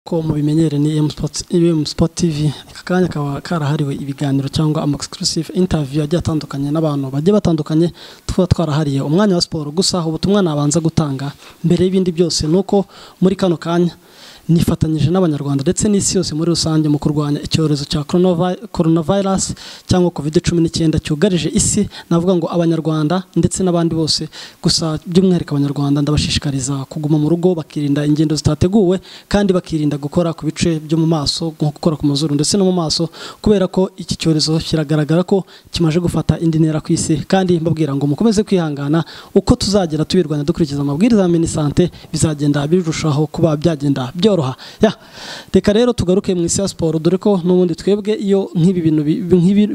nk'uko mubimenyere ni emu sipoti tivi aka kanya kaba karahariwe ibiganiro cyangwa ama egisikirisive intaviyu agiye atandukanye n'abantu bagiye batandukanye tuba twarahariye umwanya wa siporo gusa ubutumwa nabanza gutanga mbere y'ibindi byose ni uko muri kano kanya nifatanyije n'abanyarwanda ndetse n'isi yose muri rusange mu kurwanya icyorezo cya coronavirus cyangwa covid cumi n'icyenda cyugarije isi navuga ngo abanyarwanda ndetse n'abandi bose gusa by'umwihariko abanyarwanda ndabashishikariza kuguma mu rugo bakirinda ingendo zitateguwe kandi bakirinda gukora ku bice byo mu maso nko gukora ku mazuru ndetse no mu maso kubera ko iki cyorezo kiragaragara ko kimaze gufata indi ntera ku isi kandi mbabwira ngo mukomeze kwihangana uko tuzagera tubirwanya dukurikiza amabwiriza ya minisante bizagenda birushaho kuba byagenda byoroshye reka rero tugaruke mu isi ya siporo dore ko n'ubundi twebwe iyo nk'ibi bintu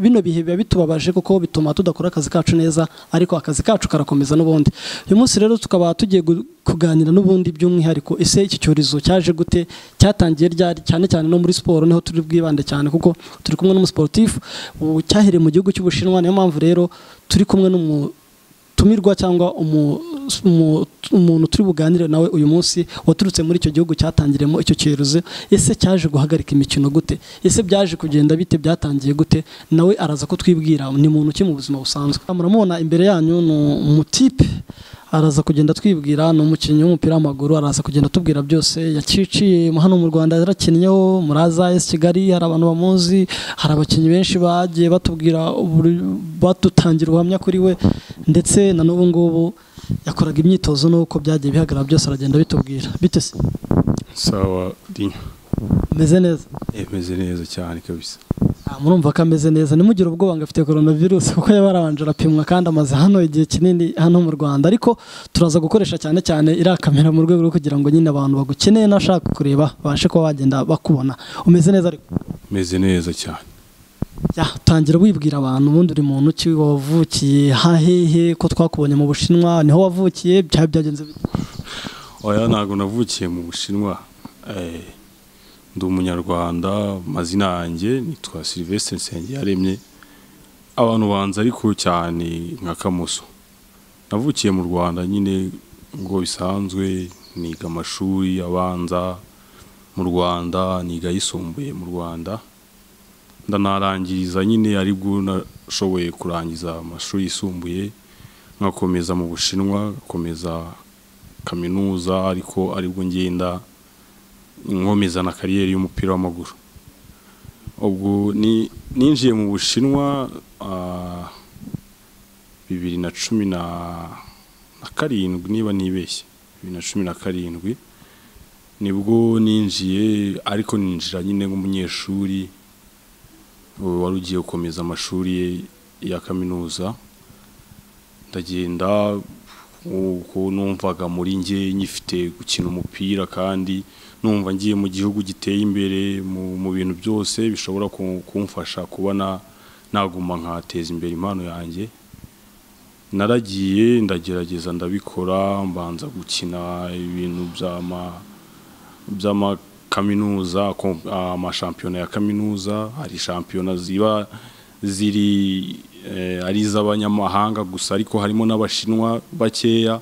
bino bihe biba bitubabaje kuko bituma tudakora akazi kacu neza ariko akazi kacu karakomeza n'ubundi uyu munsi rero tukaba tugiye kuganira n'ubundi by'umwihariko ese iki cyorezo cyaje gute cyatangiye ryari cyane cyane no muri siporo niho turi bwibande cyane kuko turi kumwe n'umusiporutifu cyahereye mu gihugu cy'ubushinwa niyo mpamvu rero turi kumwe n'umu tumirwa cyangwa umuntu turi buganire nawe uyu munsi waturutse muri icyo gihugu cyatangiremo icyo cyorezo ese cyaje guhagarika imikino gute ese byaje kugenda bite byatangiye gute nawe araza kutwibwira ni muntu ki mu buzima busanzwe muramubona imbere yanyu ni umutipe araza kugenda twibwira ni umukinnyi w'umupira w'amaguru araza kugenda atubwira byose yaciciye hano mu rwanda yarakinnyeho muri azayesi kigali hari abantu bamuzi hari abakinnyi benshi bagiye batubwira badutangira ubuhamya kuri we ndetse na n'ubu ngubu yakoraga imyitozo n'uko byagiye bihagarara byose aragenda bitubwira bite se sawa dinyo meze neza meze neza cyane kabisa murumva ko ameze neza nimugire ubwoba ngo afite coronavirus kuko yaba arabanje arapimwa kandi amaze hano igihe kinini hano mu rwanda ariko turaza gukoresha cyane cyane iriya kamera mu rwego rwo kugira ngo nyine abantu bagukeneye n'ashaka kureba babashe kuba bagenda bakubona umeze neza ariko umeze neza cyane tangira wibwira abantu ubundi uri muntu ki wavukiye hahehe ko twakubonye mu bushinwa niho wavukiye byaba byagenze bite oya ntabwo navukiye mu bushinwa ndi umunyarwanda amazina yanjye nitwa silivesitire nsengiyaremye abantu banza ariko cyane nka kamuso navukiye mu rwanda nyine ngo bisanzwe niga amashuri abanza mu rwanda niga ayisumbuye mu rwanda ndanarangiriza nyine aribwo nashoboye kurangiza amashuri yisumbuye nkakomeza mu bushinwa nkakomeza kaminuza ariko aribwo ngenda nkomeza na kariyeri y'umupira w'amaguru ubwo ninjiye mu bushinwa bibiri na cumi na karindwi niba nibeshye bibiri na cumi na karindwi nibwo ninjiye ariko ninjira nyine nk'umunyeshuri wari ugiye gukomeza amashuri ye ya kaminuza ndagenda uko numvaga muri nge nyifite gukina umupira kandi numva ngiye mu gihugu giteye imbere mu bintu byose bishobora kumfasha kubona naguma nkateza imbere impano yanjye naragiye ndagerageza ndabikora mbanza gukina ibintu by'amakaminuza amashampiyona ya kaminuza hari shampiyona ziba ziri ari iz'abanyamahanga gusa ariko harimo n'abashinwa bakeya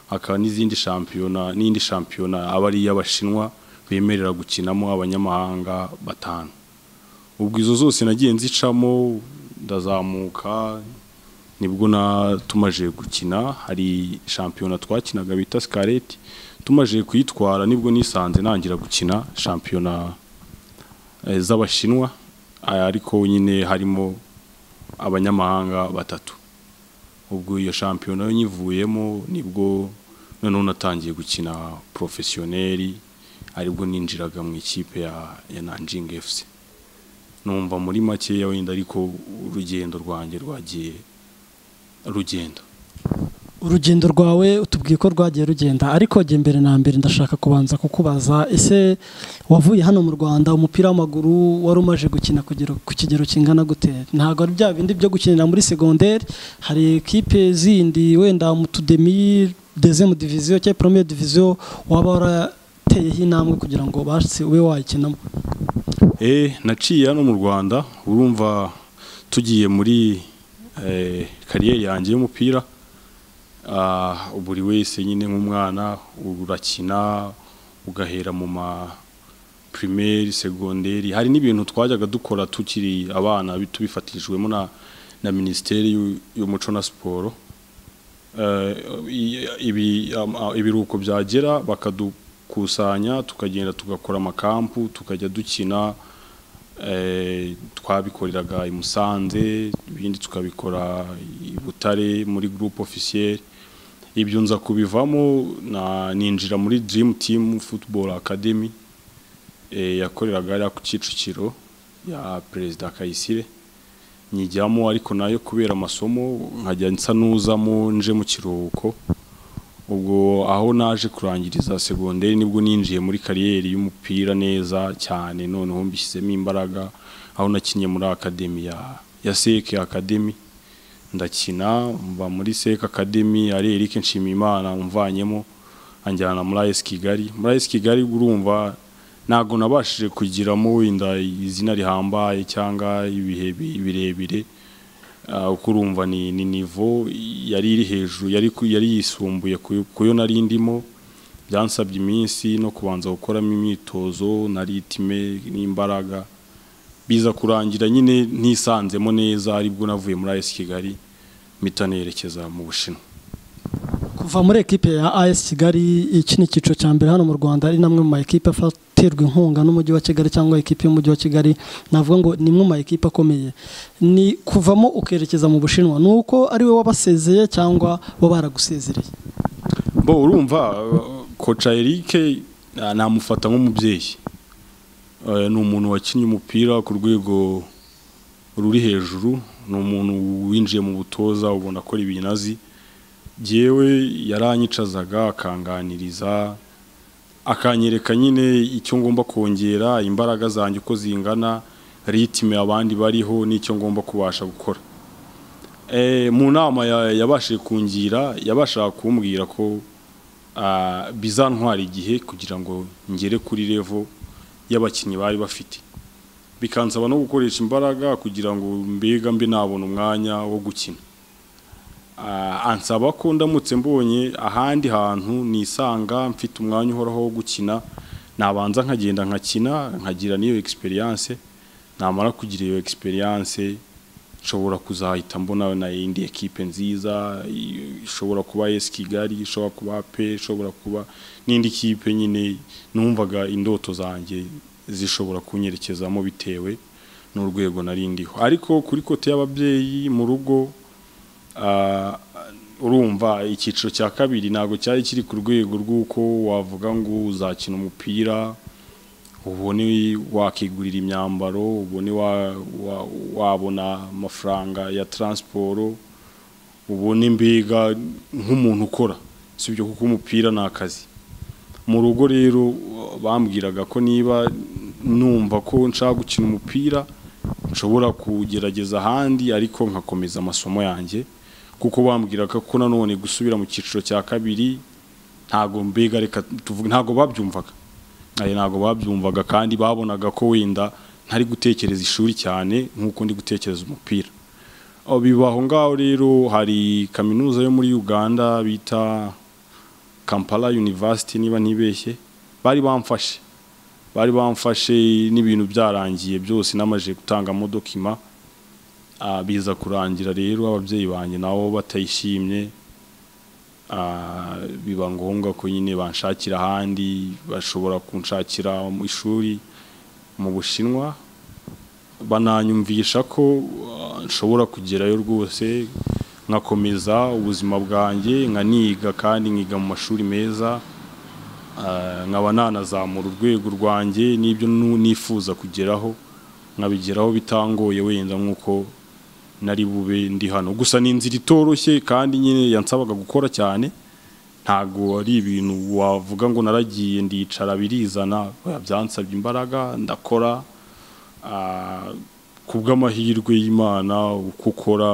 hakaba n'izindi shampiyona n'indi shampiyona aba ari iy'abashinwa bemerera gukinamo abanyamahanga batanu ubwo izo zose nagiye nzicamo ndazamuka nibwo natumaje gukina hari shampiyona twakinaga bita sikareti tumaje kuyitwara nibwo nisanze nangira gukina shampiyona z'abashinwa ariko nyine harimo abanyamahanga batatu ubwo iyo shampiyona yo nyivuyemo nibwo noneho natangiye gukina porofesiyoneri aribwo ninjiraga mu ikipe ya nanjingi efusi numva muri makeya wenda ariko urugendo rwanjye rwagiye rugenda urugendo rwawe utubwiye ko rwagiye rugenda ariko jya mbere na mbere ndashaka kubanza kukubaza ese wavuye hano mu rwanda umupira w'amaguru wari umaze gukina ku kigero kingana gute ntabwo ari bya bindi byo gukinira muri segonderi hari ekipe zindi wenda mu tudemi dezemu diviziyo cyangwa poromeye diviziyo waba wara uteyeho intambwe kugira ngo ubashe ube wayikinamo eee naciye hano mu rwanda urumva tugiye muri kariyeri yanjye y'umupira buri wese nyine nk'umwana urakina ugahera mu ma primaire segonderi hari n'ibintu twajyaga dukora tukiri abana bi- tubifatishijwemo na na ministeri y'u- y'umuco na siporo Eh, i- ibi- am- a- ibiruhuko byagera bakadukusanya tukagenda tugakora amakampu tukajya dukina eh, twabikoreraga i Musanze ibindi tukabikora i Butare muri groupe officielle ibyo nza kubivamo na ninjira muri Dream Team Football Academy eh, yakoreraga hariya ku Kicukiro ya Perezida Kayisire nyijyamo ariko nayo kubera amasomo nkajya nsa n'uzamo nje mu kiruhuko ubwo aho naje kurangiriza segonderi nibwo ninjiye muri kariyeri y'umupira neza cyane noneho mbishyizemo imbaraga aho nakinnye muri akademi ya ya seke akademi ndakina mva muri seke akademi ari Eric Nshimiyimana umvanyemo anjyana muri AS Kigali muri AS Kigali urumva ntabwo nabashije kugiramo wenda izina rihambaye cyangwa ibihe bi- birebire Ah, uko urumva ni ni nivo yari iri hejuru yari ku- yari yisumbuye ku- kuyo nari ndimo byansabye iminsi no kubanza gukoramo imyitozo na ritime n'imbaraga biza kurangira nyine ntisanzemo neza aribwo navuye muri AS Kigali mpita nerekeza mu Bushinwa kuva muri ekipe ya as kigali iki ni icyiciro cya mbere hano mu rwanda ari namwe mu ma ekipe afatirwa inkunga n'umujyi wa kigali cyangwa ekipe y'umujyi wa kigali navuga ngo ni imwe mu ma ekipe akomeye ni kuvamo ukerekeza mu bushinwa ni uko ari we wabasezeye cyangwa bo baragusezereye bo urumva uh, koca Eric uh, namufata nk'umubyeyi Uh, ni umuntu wakinnye umupira ku rwego ruri hejuru ni umuntu winjiye mu butoza ubona akora ibintu azi yewe yaranyicazaga akanganiriza akanyereka nyine icyo ngomba kongera imbaraga zanjye uko zingana ritime abandi bariho n'icyo ngomba kubasha gukora Eh, mu nama ya- yabashije kungira yabashaga kumbwira ko ah, bizantwara igihe kugira ngo ngere kuri level y'abakinnyi bari bafite bikansaba no gukoresha imbaraga kugira ngo mbega mbe nabona umwanya wo gukina Ah, ansaba ko ndamutse mbonye ahandi hantu nisanga mfite umwanya uhoraho wo gukina nabanza nkagenda nkakina nkagira n'iyo experience namara kugira iyo experience nshobora kuzahita mbona na indi ekipe nziza i- ishobora kuba AS Kigali ishobora kuba pe ishobora kuba n'indi kipe nyine numvaga indoto zanjye zishobora kunyerekezamo bitewe n'urwego nari ndiho ariko kuri kote y'ababyeyi mu rugo ah, urumva icyiciro cya kabiri ntabwo cyari kiri ku rwego rw'uko wavuga ngo uzakina umupira ubone wakigurira imyambaro ubone wa- wa- wabona amafaranga ya taransiporo ubone mbega nk'umuntu ukora si ibyo kuko umupira ni akazi mu rugo rero bambwiraga ko niba numva ko nshaka gukina umupira nshobora kugerageza ahandi ariko nkakomeza amasomo yanjye kuko bambwiraga ko nanone gusubira mu cyiciro cya kabiri ntago mbega reka tuvuge ntago babyumvaga Ayo ntabwo babyumvaga kandi babonaga ko wenda ntari gutekereza ishuri cyane nk'uko ndi gutekereza umupira Aho bibaho ngaho rero hari kaminuza yo muri Uganda bita Kampala University niba ntibeshye bari bamfashe bari bamfashe n'ibintu byararangiye byose namaje gutanga modokima Ah, biza kurangira rero ababyeyi banjye nabo batayishimye Ah, biba ngombwa ko nyine banshakira ahandi bashobora kunshakira mu ishuri mu bushinwa bananyumvisha ko ah, nshobora kugerayo rwose nkakomeza ubuzima bwanjye nkaniga kandi nkiga mu mashuri meza Ah, nkaba nanazamura urwego rwanjye n'ibyo nu- nifuza kugeraho nkabigeraho bitangoye wenda nk'uko nari bube ndi hano gusa ni inzira itoroshye kandi nyine yansabaga gukora cyane ntago ari ibintu wavuga ngo naragiye ndicara birizana oya, byansabye imbaraga ndakora Ah, ku bw'amahirwe y'Imana uko ukora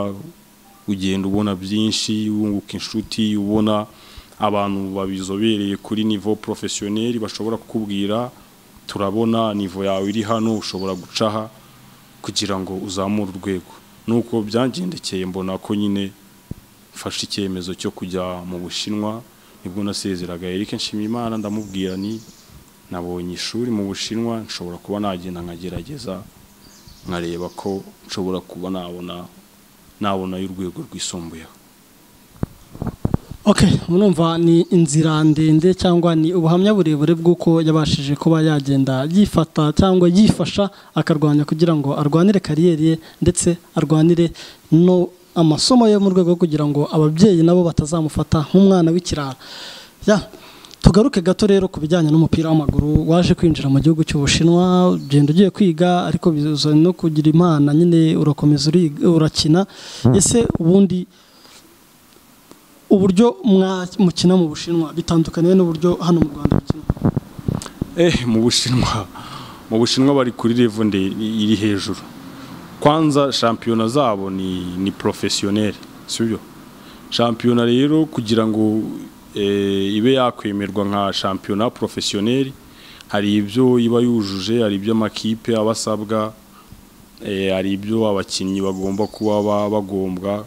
ugenda ubona byinshi wunguka inshuti ubona abantu babizobereye kuri niveau professionnel bashobora kukubwira turabona niveau yawe iri hano ushobora gucaha kugira ngo uzamure urwego nuko byangendekeye mbona ko nyine mfashe icyemezo cyo kujya mu Bushinwa nibwo nasezeraga Eric Nshimiyimana ndamubwira ni nabonye ishuri mu bushinwa nshobora kuba nagenda nkagerageza nkareba ko nshobora kuba nabona nabona y'urwego rwisumbuyeho ok murumva ni inzira ndende cyangwa ni ubuhamya burebure bw'uko yabashije kuba yagenda yifata cyangwa yifasha akarwanya kugira ngo arwanire kariyeri ye ndetse arwanire no amasomo ye mu rwego rwo kugira ngo ababyeyi nabo batazamufata nk'umwana w'ikirara Ya, tugaruke gato rero ku bijyanye n'umupira w'amaguru waje kwinjira mu gihugu cy'ubushinwa ugenda ugiye kwiga ariko biza no kugira impana nyine urakomeza uriga- urakina ese ubundi uburyo mwa- mukina mu bushinwa bitandukaniye n'uburyo hano mu rwanda mukina eh mu bushinwa mu bushinwa bari kuri level nde iri hejuru kwanza shampiyona zabo ni ni professionnel sibyo shampiyona rero kugira ngo eh, ibe yakwemerwa nka shampiyona professionnel hari ibyo iba yujuje hari ibyo amakipe aba asabwa eh, hari ibyo abakinnyi bagomba kuba ba- bagombwa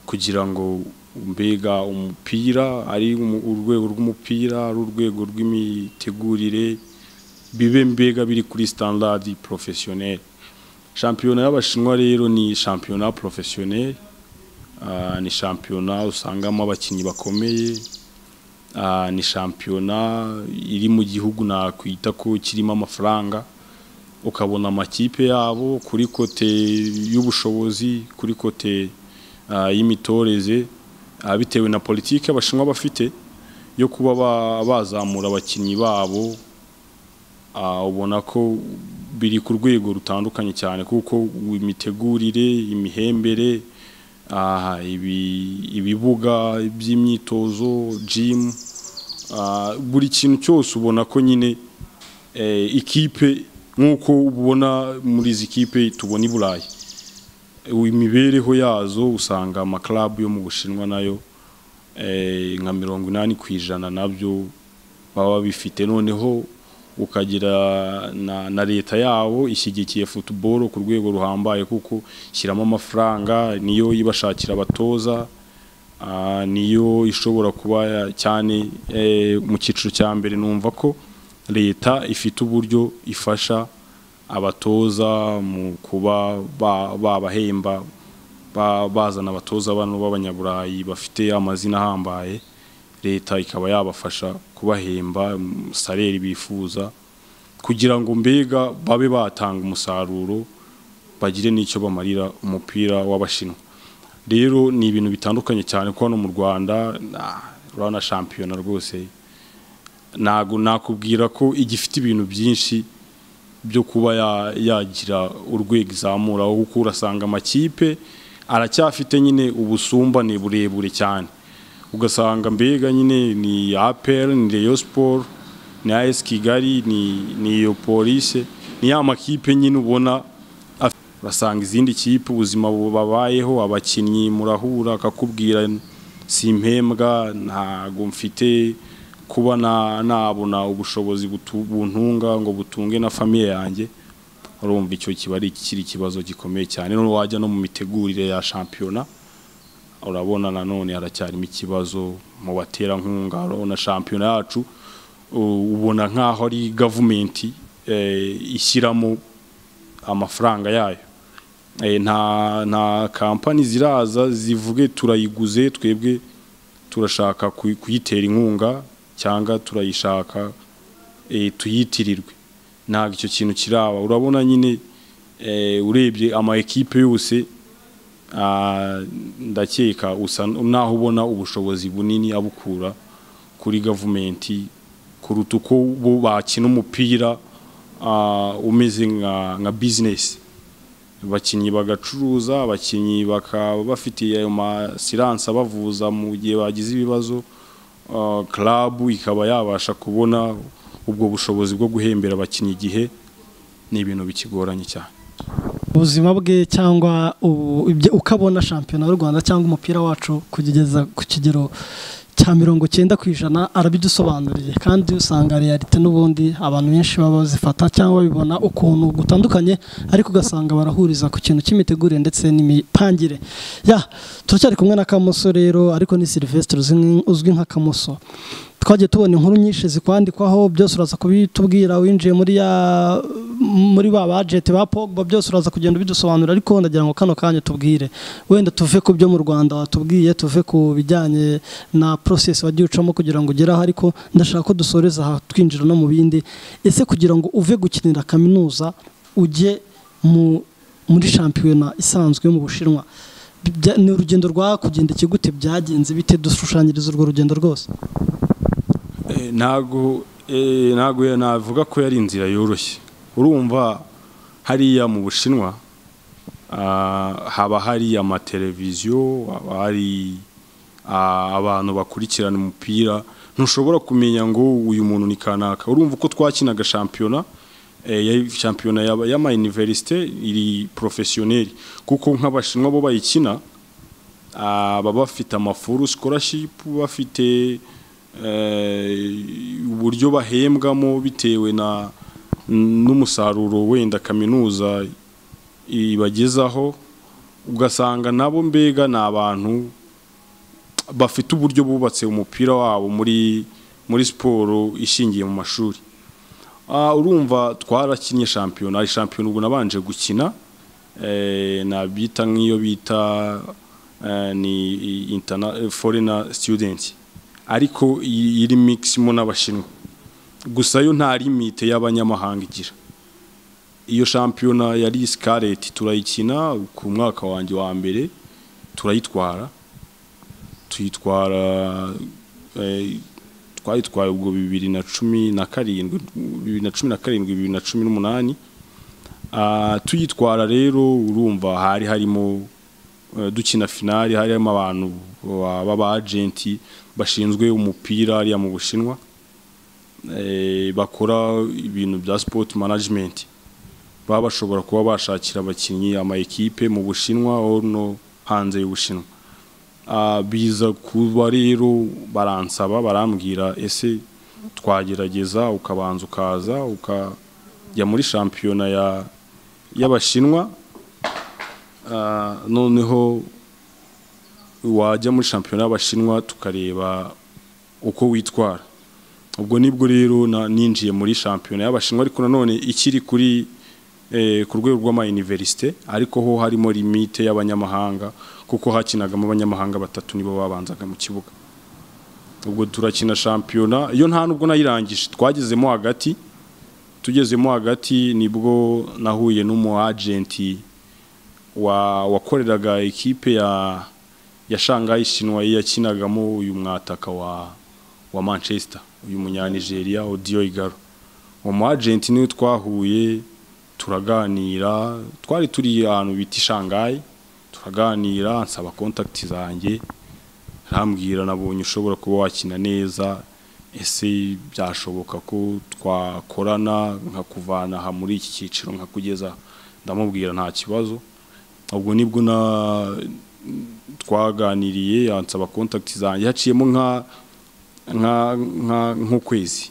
kugira ngo mbega umupira ari umu- urwego rw'umupira ari urwego rw'imitegurire bibe mbega biri kuri standard professionnel shampiyona y'abashinwa rero ni shampiyona professionnel ah, ni shampiyona usangamo abakinnyi bakomeye ah, ni shampiyona iri mu gihugu nakwita ko kirimo amafaranga ukabona amakipe yabo kuri kote y'ubushobozi kuri kote ah, y'imitoreze ah, bitewe na politiki abashinwa bafite yo kuba ba- bazamura abakinnyi babo ah, ubona ko biri ku rwego rutandukanye cyane kuko imitegurire imihembere ah, ibi- ibibuga by'imyitozo gym ah, buri kintu cyose ubona ko nyine eh, ikipe nk'uko ubona muri izi kipe tubona i burayi imibereho yazo usanga amakarabu yo mu bushinwa nayo eh, nka mirongo inani ku ijana nabyo baba bifite noneho ukagira na, na leta yabo ishyigikiye futuboro ku rwego ruhambaye kuko ishyiramo amafaranga niyo ibashakira abatoza ah, niyo ishobora kuba ya- cyane eh, mu cyiciro cya mbere numva ko leta ifite uburyo ifasha abatoza mu kuba ba- babahemba ba- bazana abatoza bano b'abanyaburayi bafite amazina ahambaye leta ikaba yabafasha kubahemba mm, saleri bifuza kugira ngo mbega babe batanga umusaruro bagire n'icyo bamarira umupira w'abashinwa rero ni ibintu bitandukanye cyane ko hano mu rwanda nah, rwana shampiyona rwose ntago nakubwira ko igifite ibintu byinshi byo kuba ya- yagira urwego izamuraho kuko urasanga amakipe aracyafite nyine ubusumbane burebure cyane ugasanga mbega nyine ni apel ni reyo siporo ni as kigali ni ni iyo polise ni ya makipe nyine ubona af- urasanga izindi kipe ubuzima bu- babayeho abakinnyi murahura akakubwira simpembwa ntago mfite kuba na- nabona ubushobozi butu- buntunga ngo butunge na famiye yanjye urumva icyo kiba ari kiri ikibazo gikomeye cyane none wajya no mu mitegurire ya shampiyona urabona nanone haracyarimo ikibazo mu baterankunga urabona shampiyona yacu u- ubona nk'aho ari gavumenti eh, ishyiramo amafaranga yayo Eh, nta nta kampani ziraza zivuge turayiguze twebwe turashaka kuyi- kuyitera inkunga cyangwa turayishaka eh, tuyitirirwe ntabwo icyo kintu kiraba urabona nyine eh, urebye ama ekipe yose ah, ndakeka usa naho ubona ubushobozi bunini abukura kuri gavumenti kuruta uko bo bakina umupira ah, umeze nka nka bizinesi abakinnyi bagacuruza abakinnyi bakaba bafitiye ayo masiranse abavuza mu gihe bagize ibibazo ah, club ikaba yabasha kubona ubwo bushobozi bwo guhembera abakinnyi igihe ni ibintu bikigoranye cyane ubuzima bwe cyangwa ubu- ibyo- ukabona shampiyona y'u rwanda cyangwa umupira wacu kugeza ku kigero cya mirongo cyenda ku ijana arabidusobanuriye kandi usanga realite n'ubundi abantu benshi baba bazifata cyangwa babibona ukuntu gutandukanye ariko ugasanga barahuriza ku kintu cy'imitegurire ndetse n'imipangire ya turacyari kumwe na kamoso rero ariko ni silvestre uzwi uzwi nka kamoso twagiye tubona inkuru nyinshi zikwandikwaho byose uraza kubitubwira winjiye muri ya muri ba bajeti ba pogba byose uraza kugenda ubidusobanura ariko ndagira ngo kano kanya tubwire wenda tuve ku byo mu rwanda watubwiye tuve ku bijyanye na porosesi wagiye ucamo kugira ngo ugere aho ariko ndashaka ko dusoreza aha twinjira no mu bindi ese kugira ngo uve gukinira kaminuza ujye muri shampiyona isanzwe yo mu bushinwa ni urugendo rwakugenda ikigute byagenze bite dushushanyiriza urwo rugendo rwose ntabwo ntabwo navuga ko yari inzira yoroshye urumva hariya mu bushinwa haba hari amateleviziyo haba hari abantu bakurikirana umupira ntushobora kumenya ngo uyu muntu ni kanaka urumva uko twakinaga shampiyona shampiyona y'amayiniverisite iri porofesiyoneri kuko nk'abashinwa bo bayikina baba bafite amafuru sikorashipu bafite uburyo bahembwamo bitewe na n'umusaruro wenda kaminuza ibagezaho ugasanga nabo mbega ni abantu bafite uburyo bubatse umupira wabo muri muri siporo ishingiye mu mashuri urumva twarakinye shampiyona shampiyona ubu nabanje gukina nabita nk'iyo bita ni forena student ariko iri miximo n'abashinwa gusa yo nta limite y'abanyamahanga igira iyo shampiyona yari sikareti turayikina ku mwaka wanjye wa mbere turayitwara tuyitwara twayitwaye ubwo bibiri na cumi na karindwi bibiri na cumi na karindwi bibiri na cumi n'umunani tuyitwara rero urumva hari harimo dukina finari hari harimo abantu b'abajenti bashinzwe umupira hariya mu bushinwa bakora ibintu bya sipoti manajimenti baba bashobora kuba bashakira abakinnyi ama ekipe mu bushinwa no hanze y'ubushinwa biza kuba rero baransaba barambwira ese twagerageza ukabanza ukaza ukajya muri shampiyona y'abashinwa noneho wajya muri shampiyona y'abashinwa tukareba uko witwara ubwo nibwo rero ninjiye muri shampiyona y'abashinwa ariko nanone ikiri kuri ku rwego rw'amayiniverisite ariko ho harimo limite y'abanyamahanga kuko hakinagamo abanyamahanga batatu nibo babanzaga mu kibuga ubwo turakina shampiyona iyo nta nubwo nayirangije twagezemo hagati tugezemo hagati nibwo nahuye n'umu agenti wakoreraga ekipe ya ya shangayi shinwa yakinagamo uyu mwataka wa wa manchester uyu munyanigeria odiyo igaro uwo mu agenti niwe twahuye turaganira twari turi ahantu bita ishangayi turaganira nsaba kontakiti zanjye arambwira nabonye ushobora kuba wakina neza ese byashoboka ko twakorana nkakuvana aha muri iki cyiciro nkakugeza ndamubwira nta kibazo ubwo nibwo na twaganiriye ansaba kontakiti zanjye haciyemo nk'ukwezi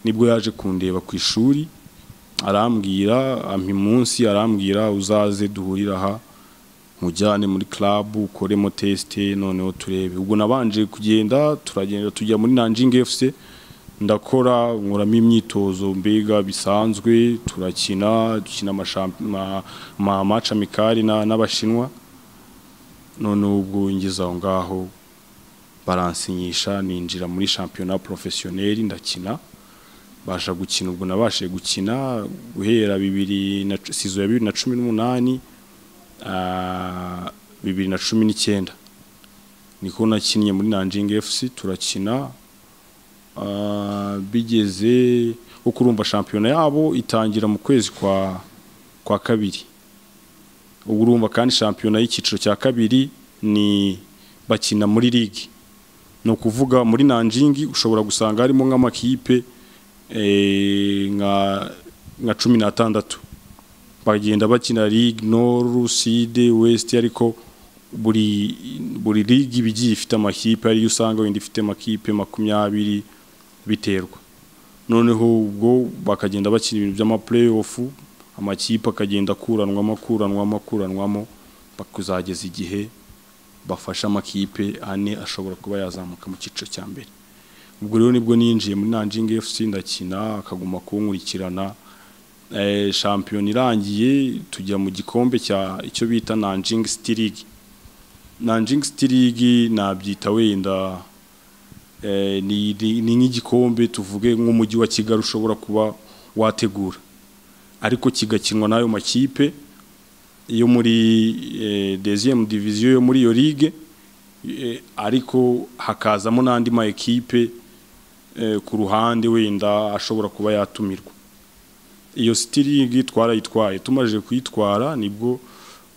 nibwo yaje kundeba ku ishuri arambwira ampa munsi arambwira uzaze duhurira aha mujyane muri club ukoremo tesite noneho turebe ubwo nabanje kugenda turagenda tujya muri nanjing fc ndakora nkoramo imyitozo mbega bisanzwe turakina dukina amaca mikari n'abashinwa none ubwo ngeze aho ngaho baransinyisha ninjira muri shampiyona porofesiyoneri ndakina basha gukina ubwo nabashije gukina guhera bibiri na sizo ya bibiri na cumi n'umunani bibiri na cumi n'icyenda niko nakinnye muri nanjingi efusi turakina bigeze kuko urumva shampiyona yabo itangira mu kwezi kwa kwa kabiri ubwo urumva kandi shampiyona y'icyiciro cya kabiri ni bakina muri ligi ni ukuvuga muri nanjingi ushobora gusanga harimo nk'amakipe nka cumi n'atandatu bagenda bakina ligue noru side west ariko buri buri ligue iba igiye ifite amakipe ariyo usanga wenda ifite amakipe makumyabiri biterwa noneho ubwo bakagenda bakina ibintu by'amapureyofu amakipe akagenda akuranwamo akuranwamo akuranwamo bakuzageza igihe bafashe amakipe ane ashobora kuba yazamuka mu cyiciro cya mbere ubwo rero nibwo ninjiye muri nanjingi efusi ndakina akaguma kunkurikirana Eh, shampiyona irangiye tujya mu gikombe cya icyo bita nanjingi siti ligi nanjingi siti ligi nabyita wenda eh, ni ni- ni nk'igikombe tuvuge nk'umujyi wa kigali ushobora kuba wategura ariko kigakinwa n'ayo makipe yo muri eh, deuxième division yo muri iyo ligue eh, ariko hakazamo n'andi ma ekipe eh, ku ruhande wenda ashobora kuba yatumirwa iyo sitiringi twarayitwaye tumaze kuyitwara nibwo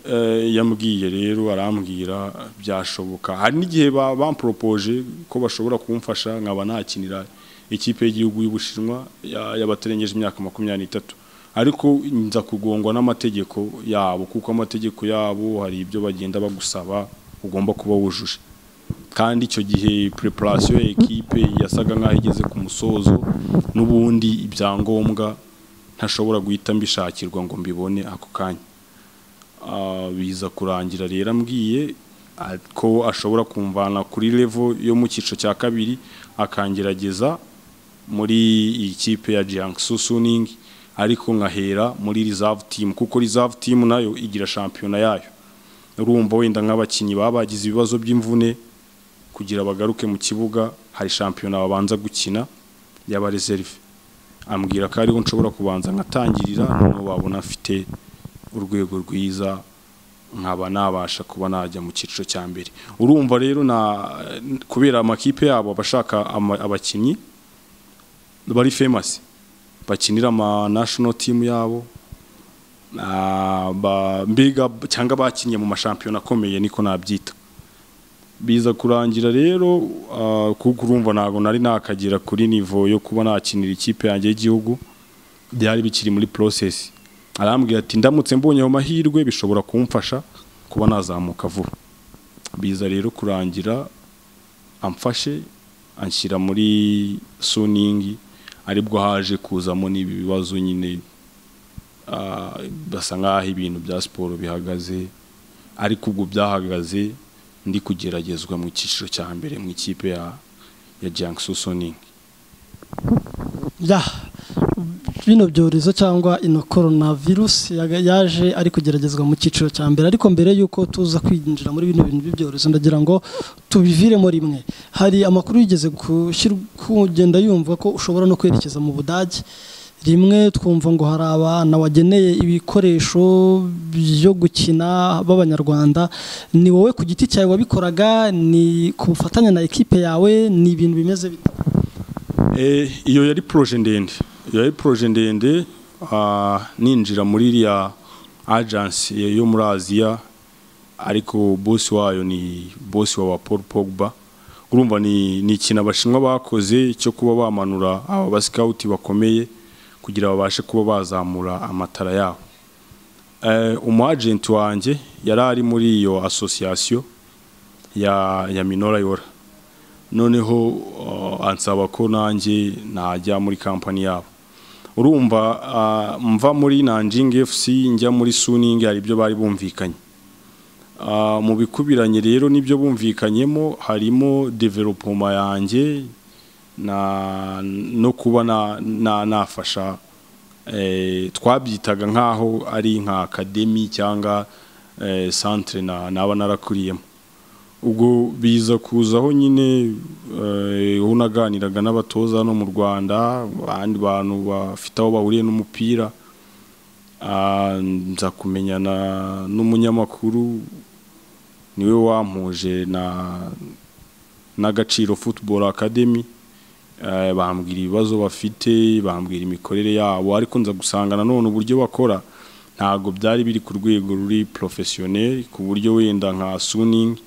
eh, yambwiye rero arambwira byashoboka hari n'igihe ba- bamporopoje ko bashobora kumfasha nkaba nakinira ikipe y'igihugu y'ubushinwa ya- y'abatarengeje imyaka makumyabiri n'itatu ariko nza kugongwa n'amategeko yabo kuko amategeko yabo hari ibyo bagenda bagusaba ugomba kuba wujuje kandi icyo gihe preparation ya ekipe yasaga nkaho igeze ku musozo n'ubundi ibyangombwa ntashobora guhita mbishakirwa ngo mbibone ako kanya Ah, biza kurangira rero ambwiye ah, ko ashobora kumvana kuri level yo mu cyiciro cya kabiri akangerageza muri iyi kipe ya Jiangsu Suning ariko nkahera muri reserve team kuko reserve team nayo igira shampiyona yayo urumva wenda nk'abakinnyi baba bagize ibibazo by'imvune kugira bagaruke mu kibuga hari shampiyona babanza gukina yaba reserve ambwira ko ariho nshobora kubanza nkatangirira noneho babona afite urwego rwiza nkaba nabasha kuba najya mu cyiciro cya mbere urumva rero na kubera amakipe yabo abashaka ama- abakinnyi bari famous bakinira ama national team yabo ah, ba- mbega cyangwa bakinnye mu mashampiyona akomeye niko nabyita biza kurangira rero ah, kuko urumva ntabwo nari nakagera kuri nivo yo kuba nakinira ikipe yanjye y'igihugu byari bikiri muri process arambwira ati ndamutse mbonye ayo mahirwe bishobora kumfasha kuba nazamuka vuba biza rero kurangira amfashe anshyira muri suningi aribwo haje kuzamo n'ibi bibazo nyine ah, basa nk'aho ibintu bya siporo bihagaze ariko ubwo byahagaze ndi kugeragezwa mu cyiciro cya mbere mu ikipe ya ya Jiangsu Suning ya bino byorezo cyangwa ino korona virusi yaga- yaje ari kugeragezwa mu cyiciro cya mbere ariko mbere y'uko tuza kwinjira muri bino bintu by'ibyorezo ndagira ngo tubiviremo rimwe hari amakuru yigeze gushyir- kugenda yumva ko ushobora no kwerekeza mu budage rimwe twumva ngo hari abana wageneye ibikoresho byo gukina b'abanyarwanda ni wowe ku giti cyawe wabikoraga ni ku bufatanye na ekipe yawe ni ibintu bimeze bite Eh, iyo yari proje ndende iyo yari proje ndende ah, ninjira muri iriya agency yo muri aziya ariko bosi wayo ni bosi wa paul pogba urumva ni ni ikintu abashinwa bakoze cyo kuba bamanura aba basikawuti bakomeye kugira babashe kuba bazamura amatara yabo Eh, umu agent wanjye yari ari muri iyo association ya ya minora yora noneho uh, ansaba ko nanjye najya muri kampani yabo urumva uh, mva muri nanjing fc njya muri suning hari ibyo bari bumvikanye uh, mu bikubiranye rero n'ibyo bumvikanyemo harimo developoma yanjye na no kuba na, na, nafasha eh, twabyitaga nk'aho ari nka akademi cyangwa eh, centre na, naba narakuriyemo ubwo biza kuzaho nyine eh, aho naganiraga n'abatoza hano mu rwanda abandi bantu bafite aho bahuriye n'umupira Ah, nza kumenyana n'umunyamakuru niwe wampuje na n'agaciro football academy Eh, bambwira ibibazo bafite bambwira imikorere yabo ariko nza gusanga nanone uburyo bakora ntabwo byari biri ku rwego ruri professionnel ku buryo wenda nka suning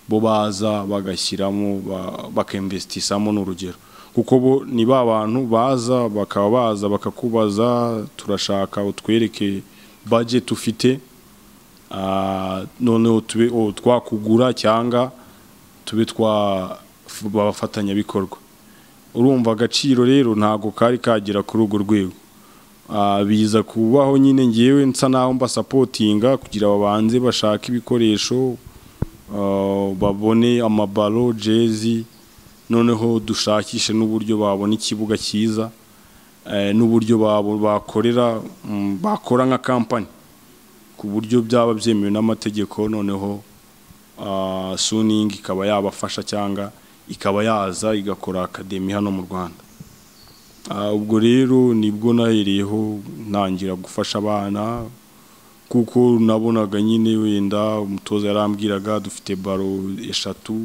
bo baza bagashyiramo ba- bakinvestisamo n'urugero kuko bo ni ba bantu baza bakaba baza bakakubaza turashaka utwereke budget ufite ah, noneho tube o, twakugura cyangwa tube twa f- bafatanyabikorwa urumva agaciro rero ntabwo kari kagera kuri urwo rwego Ah, biza kubaho nyine ngewe nsa naho mbasapotinga kugira babanze bashake ibikoresho Uh, babone amabalo jezi noneho dushakishe n'uburyo babona ikibuga cyiza eh, n'uburyo babo bakorera mm, bakora nka kampani ku buryo byaba byemewe n'amategeko noneho ah, suningi ikaba yabafasha cyangwa ikaba yaza igakora akademi hano mu rwanda Ah, ubwo rero nibwo nahereyeho ntangira gufasha abana kuko nabonaga nyine wenda umutoza yarambwiraga dufite baro eshatu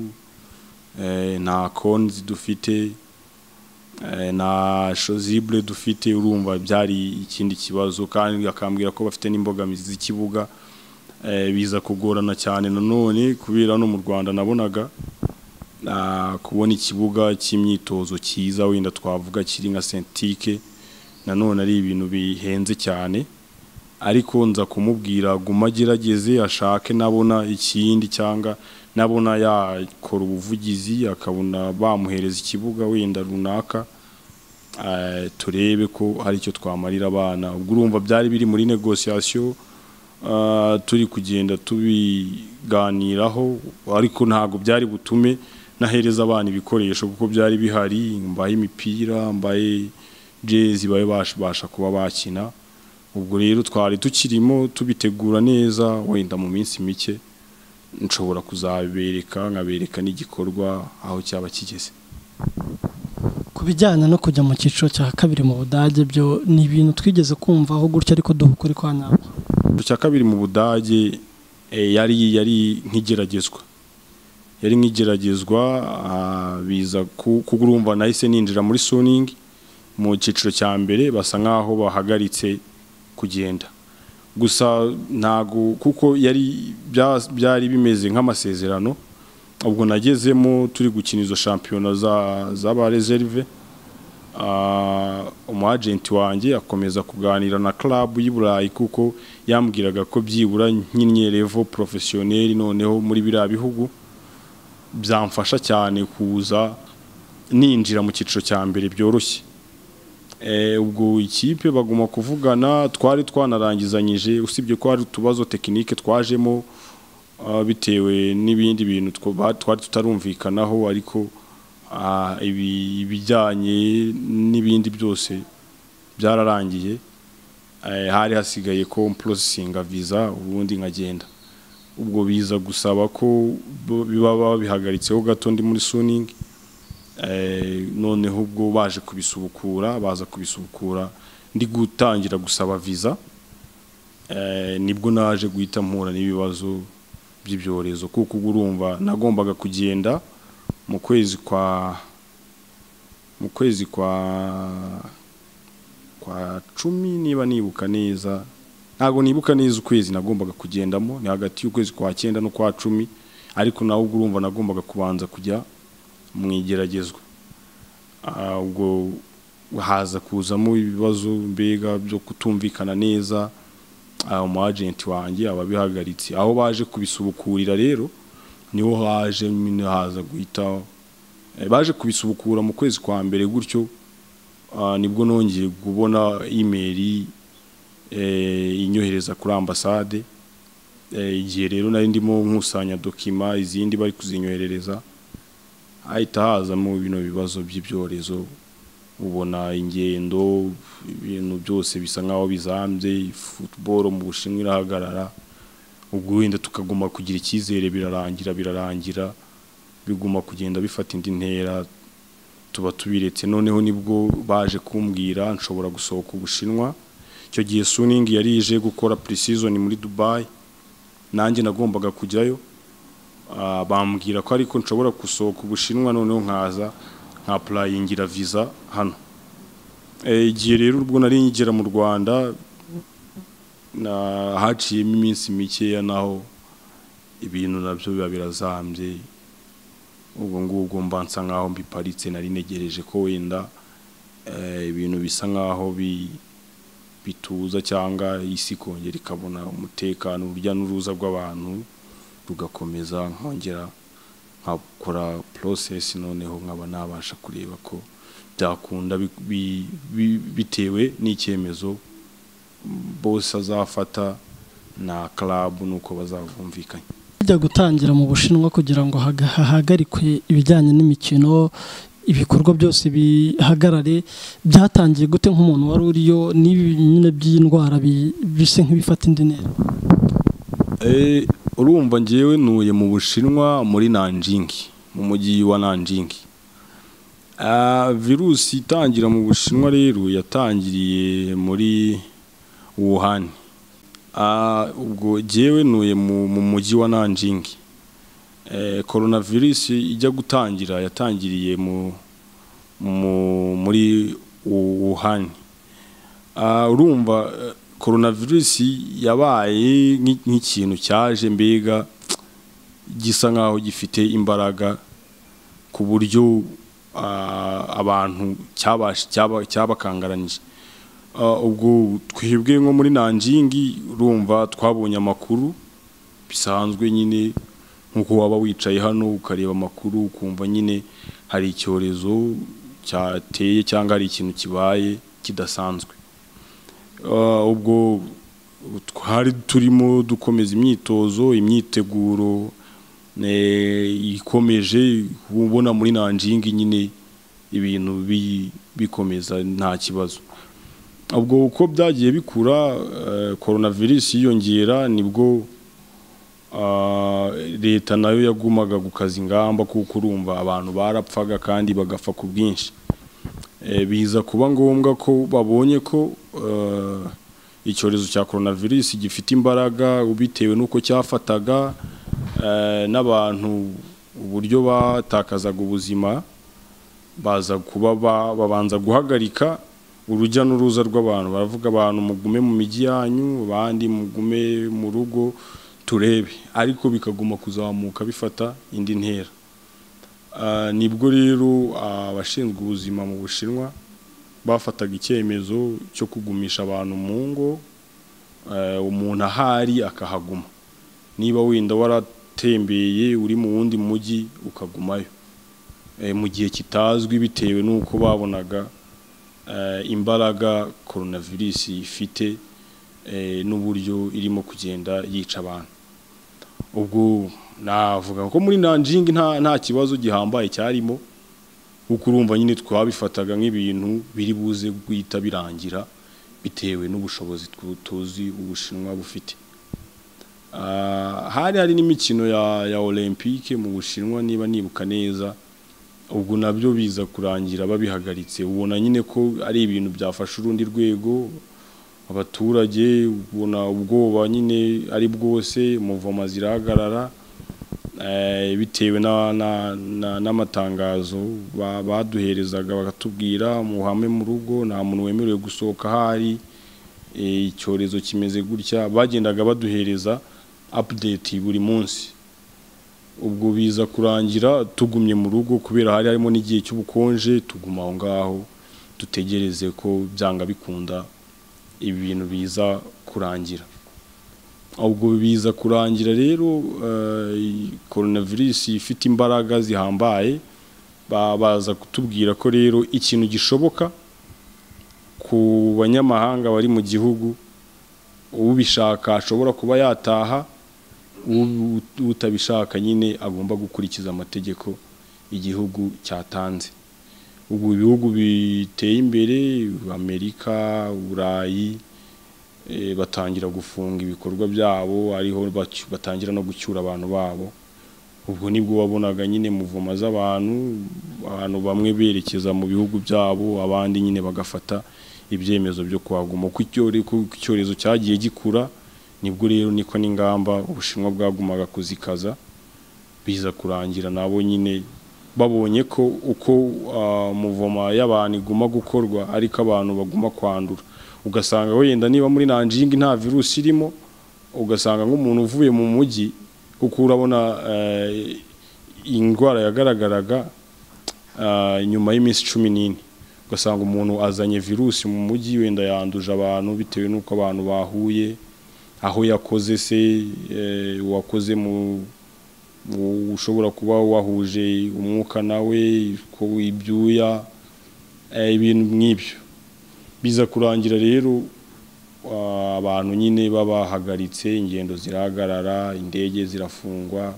eh, nta konzi dufite eh, nta shozibure dufite urumva byari ikindi kibazo kandi akambwira ko bafite n'imbogamizi z'ikibuga eh, biza kugorana cyane nanone kubera hano mu rwanda nabonaga ah, kubona ikibuga cy'imyitozo cyiza wenda twavuga kiri nka sentike nanone ari ibintu bihenze cyane ariko nza kumubwira guma agerageze ashake nabona ikindi cyangwa nabona yakora ubuvugizi akabona bamuhereza ikibuga wenda runaka eh, turebe ko hari icyo twamarira abana ubwo urumva byari biri muri negosiyasiyo ah, turi kugenda tubiganiraho ariko ntabwo byari butume nahereza abana ibikoresho kuko byari bihari mbaye imipira mbaye jezi babe babasha kuba bakina ubwo rero twari tukirimo tubitegura neza wenda mu minsi mike nshobora kuzabereka nkabereka n'igikorwa aho cyaba kigeze ku bijyanye no kujya mu cyiciro cya kabiri mu budage byo ni ibintu twigeze kumvaho gutya ariko duha ukuri kwa nyabwo icyiciro cya kabiri mu budage eh, yari yari nk'igeragezwa yari nk'igeragezwa ah, biza ku- kuko urumva nahise ninjira muri suningi mu cyiciro cya mbere basa nk'aho bahagaritse kugenda gusa ntago kuko yari bya- byari bimeze nk'amasezerano ubwo nagezemo turi gukina izo shampiyona za- z'aba reserve Ah, umwagenti wanjye akomeza kuganira na club y'i Burayi kuko yambwiraga ko byibura nkinnye level professionnel noneho muri biriya bihugu byamfasha cyane kuza ninjira mu cyiciro cya mbere byoroshye Eh, ubwo ikipe baguma kuvugana twari twanarangizanyije usibye ko hari utubazo tekinike twajemo ah, bitewe n'ibindi bintu two- ba- twari tutarumvikanaho ariko ah, ibi- ibijyanye n'ibindi byose byararangiye Eh, hari hasigaye ko mprosesinga visa ubundi nkagenda ubwo biza gusaba ko bo- biba babihagaritseho gato ndi muri suningi Eh, noneho ubwo baje kubisubukura baza kubisubukura ndi gutangira gusaba visa Eh, nibwo naje guhita mpura n'ibibazo by'ibyorezo kuko ubwo urumva nagombaga kugenda mu kwezi kwa mu kwezi kwa kwa cumi niba nibuka neza ntabwo nibuka neza ukwezi nagombaga kugendamo ni hagati y'ukwezi kwa cyenda no kwa cumi ariko nawe ubwo urumva nagombaga kubanza kujya mu igeragezwa Ah, ubwo haza kuzamo ibibazo mbega byo kutumvikana neza ah, umu agenti wanjye ababihagaritse aho baje kubisubukurira rero niho haje nyine haza guhita eh, baje kubisubukura mu kwezi kwa mbere gutyo ah, nibwo nongeye kubona imeri inyohereza kuri ambasade Eh, igihe rero nari ndimo nkusanya dokima izindi bari kuzinyoherereza hahita hazamo bino bibazo by'ibyorezo ubona ingendo ibintu byose bisa nk'aho bizambye futuboro mu bushinwa irahagarara ubwo wenda tukaguma kugira icyizere birarangira birarangira biguma kugenda bifata indi ntera tuba tubiretse noneho nibwo baje kumbwira nshobora gusohoka ubushinwa icyo gihe suningi yari ije gukora pre-season muri dubayi nanjye nagombaga kujyayo Ah, bambwira ko ariko nshobora gusohoka ubushinwa noneho nkaza nkapurayingira visa hano Eh, igihe rero ubwo nari ngera mu rwanda na- haciyemo iminsi mikeya naho ibintu nabyo biba birazambye ubwo ngubwo mba nsa nk'aho mbiparitse nari negereje ko wenda eh, ibintu bisa nk'aho bi- bituza cyangwa isi kongera ikabona umutekano urujya n'uruza rw'abantu rugakomeza nkongera nkakora process noneho nkaba nabasha kureba ko byakunda bi- bi- bi- bitewe n'icyemezo bose azafata na club nuko bazavumvikanye bijya gutangira mu bushinwa kugira ngo haga- hahagarikwe ibijyanye n'imikino ibikorwa byose bihagarare byatangiye gute nk'umuntu wari uriyo n'ibi nyine by'indwara bi- bisa nk'ibifata indi ntera Eh, urumva ngewe ntuye mu bushinwa muri nanjingi mu mujyi wa nanjingi Ah, virusi itangira mu bushinwa rero yatangiriye muri wuhan Ah, ubwo ngewe ntuye mu mu mujyi wa nanjingi Eh, coronavirus ijya gutangira yatangiriye mu mu- muri wuhan Ah, urumva eh, coronavirus yabaye nk'i- nk'ikintu cyaje mbega gisa nkaho gifite imbaraga ku buryo ah, abantu cyabasha- cyaba- cyabakangaranyije Ah, ubwo twebwe nko muri nanjingi urumva twabonye amakuru bisanzwe nyine nk'uko waba wicaye hano ukareba amakuru ukumva nyine hari icyorezo cyateye cyangwa hari ikintu kibaye kidasanzwe Ah, ubwo twari turimo dukomeza imyitozo imyiteguro eh, ikomeje ubona muri nanjingi nyine ibintu bi- bikomeza nta kibazo ubwo uko byagiye bikura eh, coronavirus yiyongera nibwo ah, leta nayo yagumaga gukaza ingamba kuko urumva abantu barapfaga kandi bagapfa ku bwinshi Eh, biza kuba ngombwa ko babonye ko eh, icyorezo cya coronavirus gifite imbaraga bitewe n'uko cyafataga eh, n'abantu uburyo batakazaga ubuzima baza kuba ba- babanza guhagarika urujya n'uruza rw'abantu baravuga abantu mugume mu mijyi yanyu abandi mugume mu rugo turebe ariko bikaguma kuzamuka bifata indi ntera Ah, nibwo rero abashinzwe ubuzima mu bushinwa bafataga icyemezo cyo kugumisha abantu mu ngo eh, umuntu ahari akahaguma niba wenda waratembeye uri mu wundi mujyi ukagumayo Eh, mu gihe kitazwi bitewe n'uko babonaga eh, imbaraga coronavirus ifite eh, n'uburyo irimo kugenda yica abantu ubwo navuga ko muri nanjingi nta nta kibazo gihambaye cyarimo kuko urumva nyine twabifataga nk'ibintu biri buze guhita birangira bitewe n'ubushobozi tu- tuzi ubushinwa bufite Ah, hari hari n'imikino ya ya olympique mu bushinwa niba nibuka neza ubwo nabyo biza kurangira babihagaritse ubona nyine ko ari ibintu byafashe urundi rwego abaturage ubona ubwoba nyine ari bwose muvoma zirahagarara eh, bitewe na- na- na- n'amatangazo ba- baduherezaga bakatubwira muhame mu rugo nta muntu wemerewe gusohoka ahari eh, icyorezo kimeze gutya bagendaga baduhereza update buri munsi ubwo biza kurangira tugumye mu rugo kubera hari harimo n'igihe cy'ubukonje tuguma aho ngaho dutegereze ko byanga bikunda ibi bintu biza kurangira ubwo biza kurangira rero coronavirus ifite imbaraga zihambaye ba- baza kutubwira ko rero ikintu gishoboka ku banyamahanga bari mu gihugu ubishaka ashobora kuba yataha u- u- utabishaka nyine agomba gukurikiza amategeko igihugu cyatanze ubu ibihugu biteye imbere amerika burayi eh, batangira gufunga ibikorwa byabo ariho bacy- batangira no gucyura abantu babo ubwo nibwo wabonaga nyine muvoma z'abantu abantu bamwe berekeza mu bihugu byabo abandi nyine bagafata ibyemezo byo kuhaguma uko icyore- uko icyorezo cyagiye gikura nibwo rero niko n'ingamba ubushinwa bwagumaga kuzikaza biza kurangira nabo nyine babonye ko uko ah, muvoma y'abantu iguma gukorwa ariko abantu baguma kwandura ugasanga wenda niba muri nanjingi nta virusi irimo ugasanga nk'umuntu uvuye mu mujyi kuko urabona eh, iyi ndwara yagaragaraga ah, nyuma y'iminsi cumi n'ine ugasanga umuntu azanye virusi mu mujyi wenda yanduje abantu bitewe n'uko abantu bahuye aho yakoze se eh, uwakoze mu mu- ushobora kuba wahuje umwuka nawe ko ibyuya eh, ibintu nk'ibyo biza kurangira rero wa- abantu nyine babahagaritse ingendo zirahagarara indege zirafungwa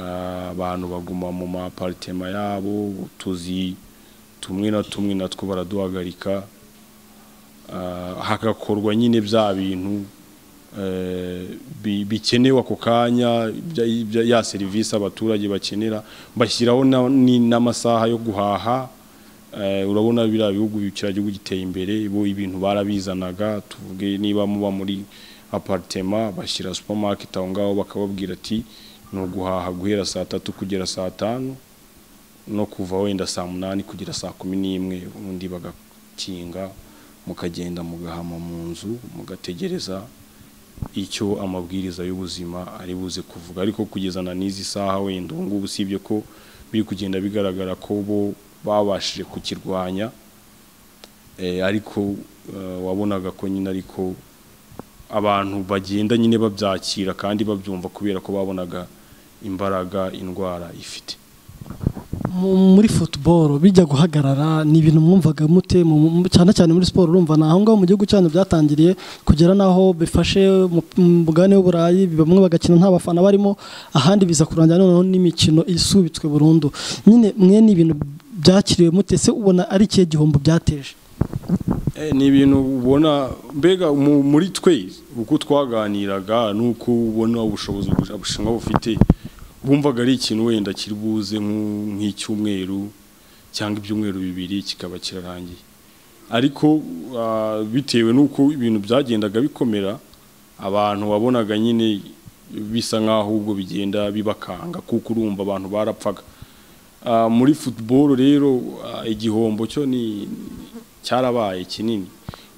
ah, abantu baguma mu maparitema yabo utuzi tumwe na tumwe natwo baraduhagarika Ah, hagakorwa nyine bya bintu eh, bi- bikenewe ako kanya bya- bya- ya serivisi abaturage bakenera bashyiraho na- ni- n'amasaha yo guhaha Eh, urabona biriya bihugu bikira gihugu giteye imbere bo ibintu barabizanaga tuvuge niba muba muri apartema bashyira supermarket aho ngaho bakababwira ati ni uguhaha guhera saa tatu kugera saa tanu no kuva wenda saa munani kugera saa kumi n'imwe ubundi bagakinga mukagenda mugahama mu nzu mugategereza icyo amabwiriza y'ubuzima ari buze kuvuga ariko kugeza na n'izi saha wenda ubu ngubu usibye ko biri kugenda bigaragara ko bo babashije kukirwanya eh, ariko eh, wabonaga ko nyine ariko abantu bagenda nyine babyakira kandi babyumva kubera ko babonaga imbaraga indwara ifite Mu- muri futuboro bijya guhagarara ni ibintu mwumvaga mute mu- mu- cyane cyane muri siporo urumva naho ngaho mu gihugu cyanyu byatangiriye kugera n'aho bifashe mu- mu mugabane w'uburayi bamwe bagakina nta bafana barimo ahandi biza kurangira noneho n'imikino isubitswe burundu nyine mwe ni ibintu byakiriwe mute se ubona ari ikihe gihombo byateje Eh, ni ibintu ubona mbega mu- muri twe uko twaganiraga n'uko ubona ubushobozi Ubus- Ubushinwa bufite bumvaga ari ikintu wenda kiri buze nk'u- nk'icyumweru cyangwa ibyumweru bibiri kikaba kirarangiye ariko ah, bitewe n'uko ibintu byagendaga bikomera abantu wabonaga nyine bisa nk'aho ubwo bigenda bibakanga kuko urumva abantu barapfaga Ah, muri football rero ah, igihombo cyo ni cyarabaye kinini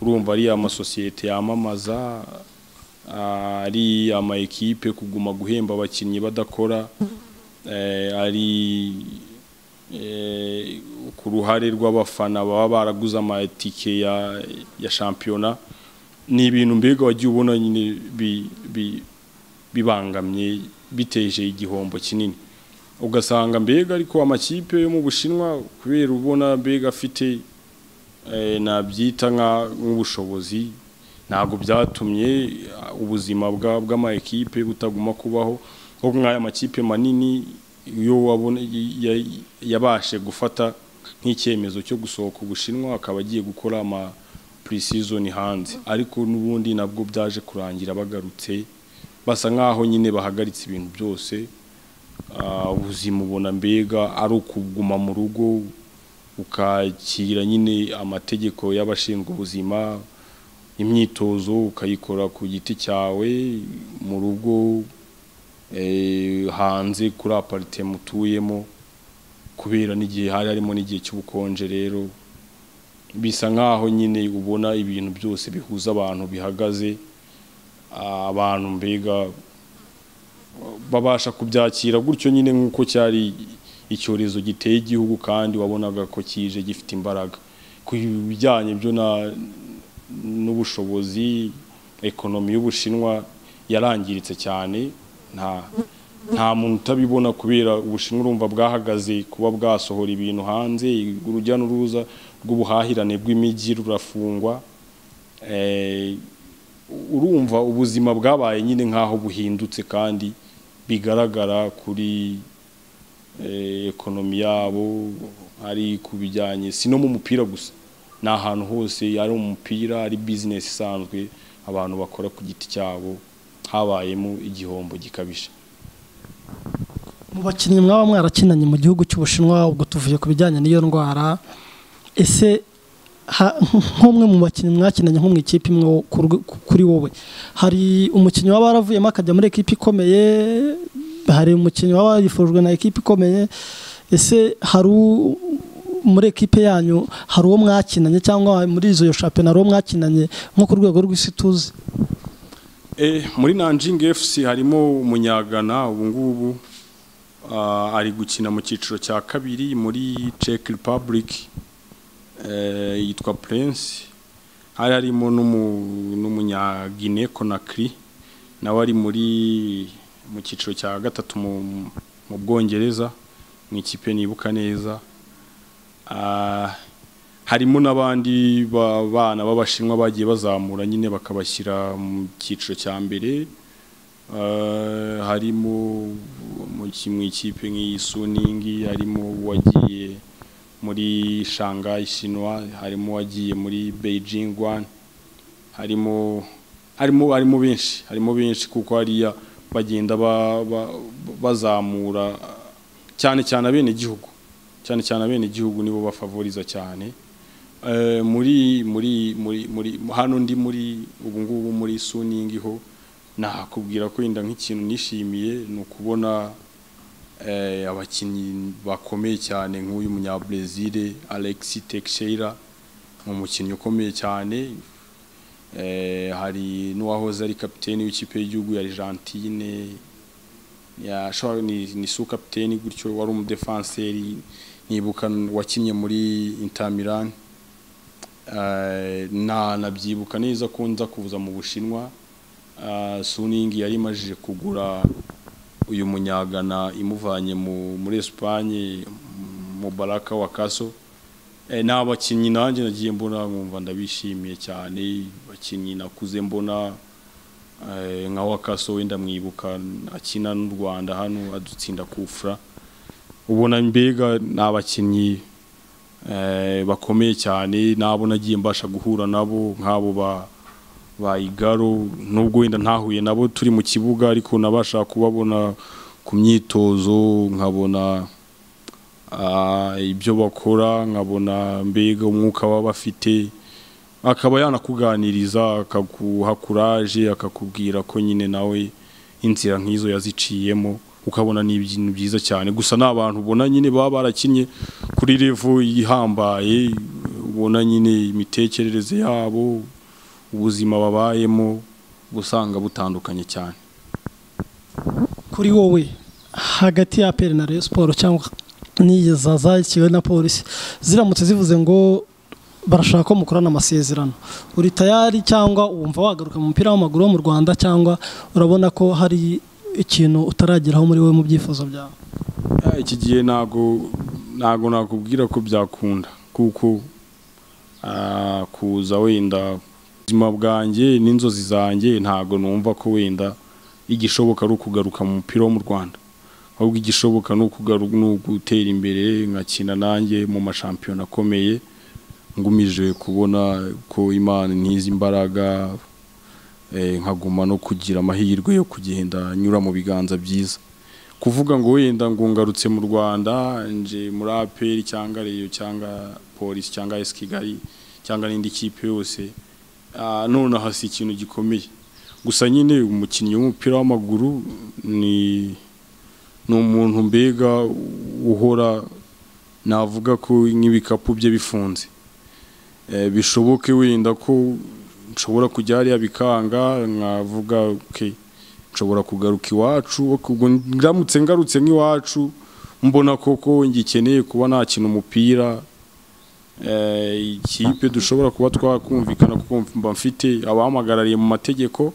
urumva ari amasosiyete yamamaza ah, ari ama ekipe kuguma guhemba abakinnyi badakora eh, ari eh, ku ruhare rw'abafana baba baraguze amatike ya, ya shampiyona ni ibintu mbega wagiye ubona nyine bi- bi- bibangamye biteje igihombo kinini ugasanga mbega ariko amakipe yo mu bushinwa kubera ubona mbega afite eh, nabyita nka- nk'ubushobozi ntabwo byatumye ah, ubuzima bwa- bw'ama ekipe butaguma kubaho ahubwo nk'aya makipe manini yo wabona ya- yabashe gufata nk'icyemezo cyo gusohoka ubushinwa akaba agiye gukora ama pre-season hanze ariko n'ubundi nabwo byaje kurangira bagarutse basa nk'aho nyine bahagaritse ibintu byose Ah, ubuzima ubona mbega ari ukuguma mu rugo ukakira nyine amategeko y'abashinzwe ubuzima imyitozo ukayikora ku giti cyawe mu rugo eh, hanze kuri aparitema utuyemo kubera n'igihe hari harimo n'igihe cy'ubukonje rero bisa nk'aho nyine ubona ibintu byose bihuza abantu bihagaze Ah, abantu mbega babasha kubyakira gutyo nyine nk'uko cyari icyorezo giteye igihugu kandi wabonaga ko kije gifite imbaraga ku bijyanye byo na- n'ubushobozi ekonomi y'ubushinwa yarangiritse cyane nta nta muntu utabibona kubera ubushinwa urumva bwahagaze kuba bwasohora ibintu hanze urujya n'uruza rw'ubuhahirane bw'imijyi rurafungwa Eh, urumva ubuzima bwabaye nyine nk'aho buhindutse kandi bigaragara kuri eh, ekonomi yabo ari ku bijyanye si no mu mupira gusa ni ahantu hose ari umupira ari bizinesi isanzwe abantu bakora ku giti cyabo habayemo igihombo gikabije mu bakinnyi mwaba mwarakinanye mu gihugu cy'ubushinwa ubwo tuvuye ku bijyanye n'iyo ndwara ese ha- nk'umwe mu bakinnyi mwakinanye nko mu ikipe imwe wo- ku rwe- ku- kuri wowe hari umukinnyi waba waravuyemo akajya muri ekipe ikomeye hari umukinnyi waba yifujwe na ekipe ikomeye ese hari u- muri ekipe yanyu hari uwo mwakinanye cyangwa muri izo shampiyona hari uwo mwakinanye nko ku rwego rw'isi tuzi Eh, muri Nanjing FC harimo umunyagana ubu ngubu ah, ari gukina mu cyiciro cya kabiri muri Czech Republic eh, yitwa Prince hari harimo n'umu- n'umunyagine Conakry nawe ari muri mu cyiciro cya gatatu mu, mu Bwongereza mu ikipe nibuka neza Ah, harimo n'abandi ba- bana b'abashinwa bagiye bazamura nyine bakabashyira mu cyiciro cya mbere Eh, harimo mu ki- mu ikipe nk'iyi suningi harimo uwagiye muri shanghai shinwa harimo uwagiye muri beijing one harimo harimo harimo benshi harimo benshi kuko hariya bagenda ba- ba- bazamura cyane cyane abenegihugu cyane cyane abenegihugu nibo bafavoriza cyane Eh, muri muri muri muri hano ndi muri ubu ngubu muri suningi ho nakubwira ko yenda nk'ikintu nishimiye ni ukubona eh, abakinnyi bakomeye cyane nk'uyu munyabrezil Alexis Teixeira ni umukinnyi ukomeye cyane eh, hari n'uwahoze ari kapiteni w'ikipe y'igihugu ya Argentine yashobora ni, ni su kapiteni gutyo wari umudefanseri nibuka wakinnye muri Inter Milan Eh, na nabyibuka neza ko nza kuza mu Bushinwa Ah, Suning yari imajije kugura uyu munyagana imuvanye mu muri Espagne mu Baraka wa Kaso e, n'abakinnyi nanjye nagiye mbona nkumva ndabishimiye cyane abakinnyi nakuze mbona eh, nka Wakaso wenda mwibuka akina n'u Rwanda hano adutsinda kufra ubona mbega ni abakinnyi eh, bakomeye cyane nabo nagiye mbasha guhura nabo nk'abo ba bayigaro nubwo wenda ntahuye nabo turi mu kibuga ariko nabasha kubabona ku myitozo nkabona ah, ibyo bakora nkabona mbega umwuka baba bafite akaba yanakuganiriza akaguha kuraje akakubwira ko nyine nawe inzira nk'izo yaziciyemo ukabona ni ibintu byiza cyane gusa ni abantu ubona nyine baba barakinnye kuri revo ihambaye ubona nyine imitekerereze yabo ubuzima babayemo gusanga butandukanye cyane kuri wowe hagati ya aperi na Rayon Sports cyangwa n'iza zakiwe na polisi ziramutse zivuze ngo barashaka ko mukorana amasezerano uri tayari cyangwa wumva wagaruka mu mupira w'amaguru wo mu Rwanda cyangwa urabona ko hari ikintu utarageraho muri wowe mu byifuzo byawe Eh, iki gihe ntago ntago nakubwira ko byakunda kuko ah, kuza wenda ubuzima bwanjye n'inzozi zanjye ntago numva ko wenda igishoboka ari ukugaruka mu mupira wo mu Rwanda ahubwo igishoboka ni ukugaruka ni ugutera imbere nkakina nanjye mu mashampiyona akomeye ngumije kubona ko imana ntizi imbaraga eh, nkaguma no kugira amahirwe yo kugenda nyura mu biganza byiza kuvuga ngo wenda ngo ngarutse mu Rwanda nje muri APR cyangwa Rayon cyangwa Police cyangwa AS Kigali cyangwa n'indi kipe yose ah, nonaha si ikintu gikomeye gusa nyine umukinnyi w'umupira w'amaguru ni ni umuntu mbega uhora navuga ko nk'ibikapu bye bifunze Eh, bishoboke wenda ko nshobora kujya hariya bikanga nkavuga okay nshobora kugaruka iwacu ubwo ndamutse ngarutse nk'iwacu mbona koko ngikeneye kuba nakina umupira eh, ikipe dushobora kuba twakumvikana kuko mba mfite abahamagarariye mu mategeko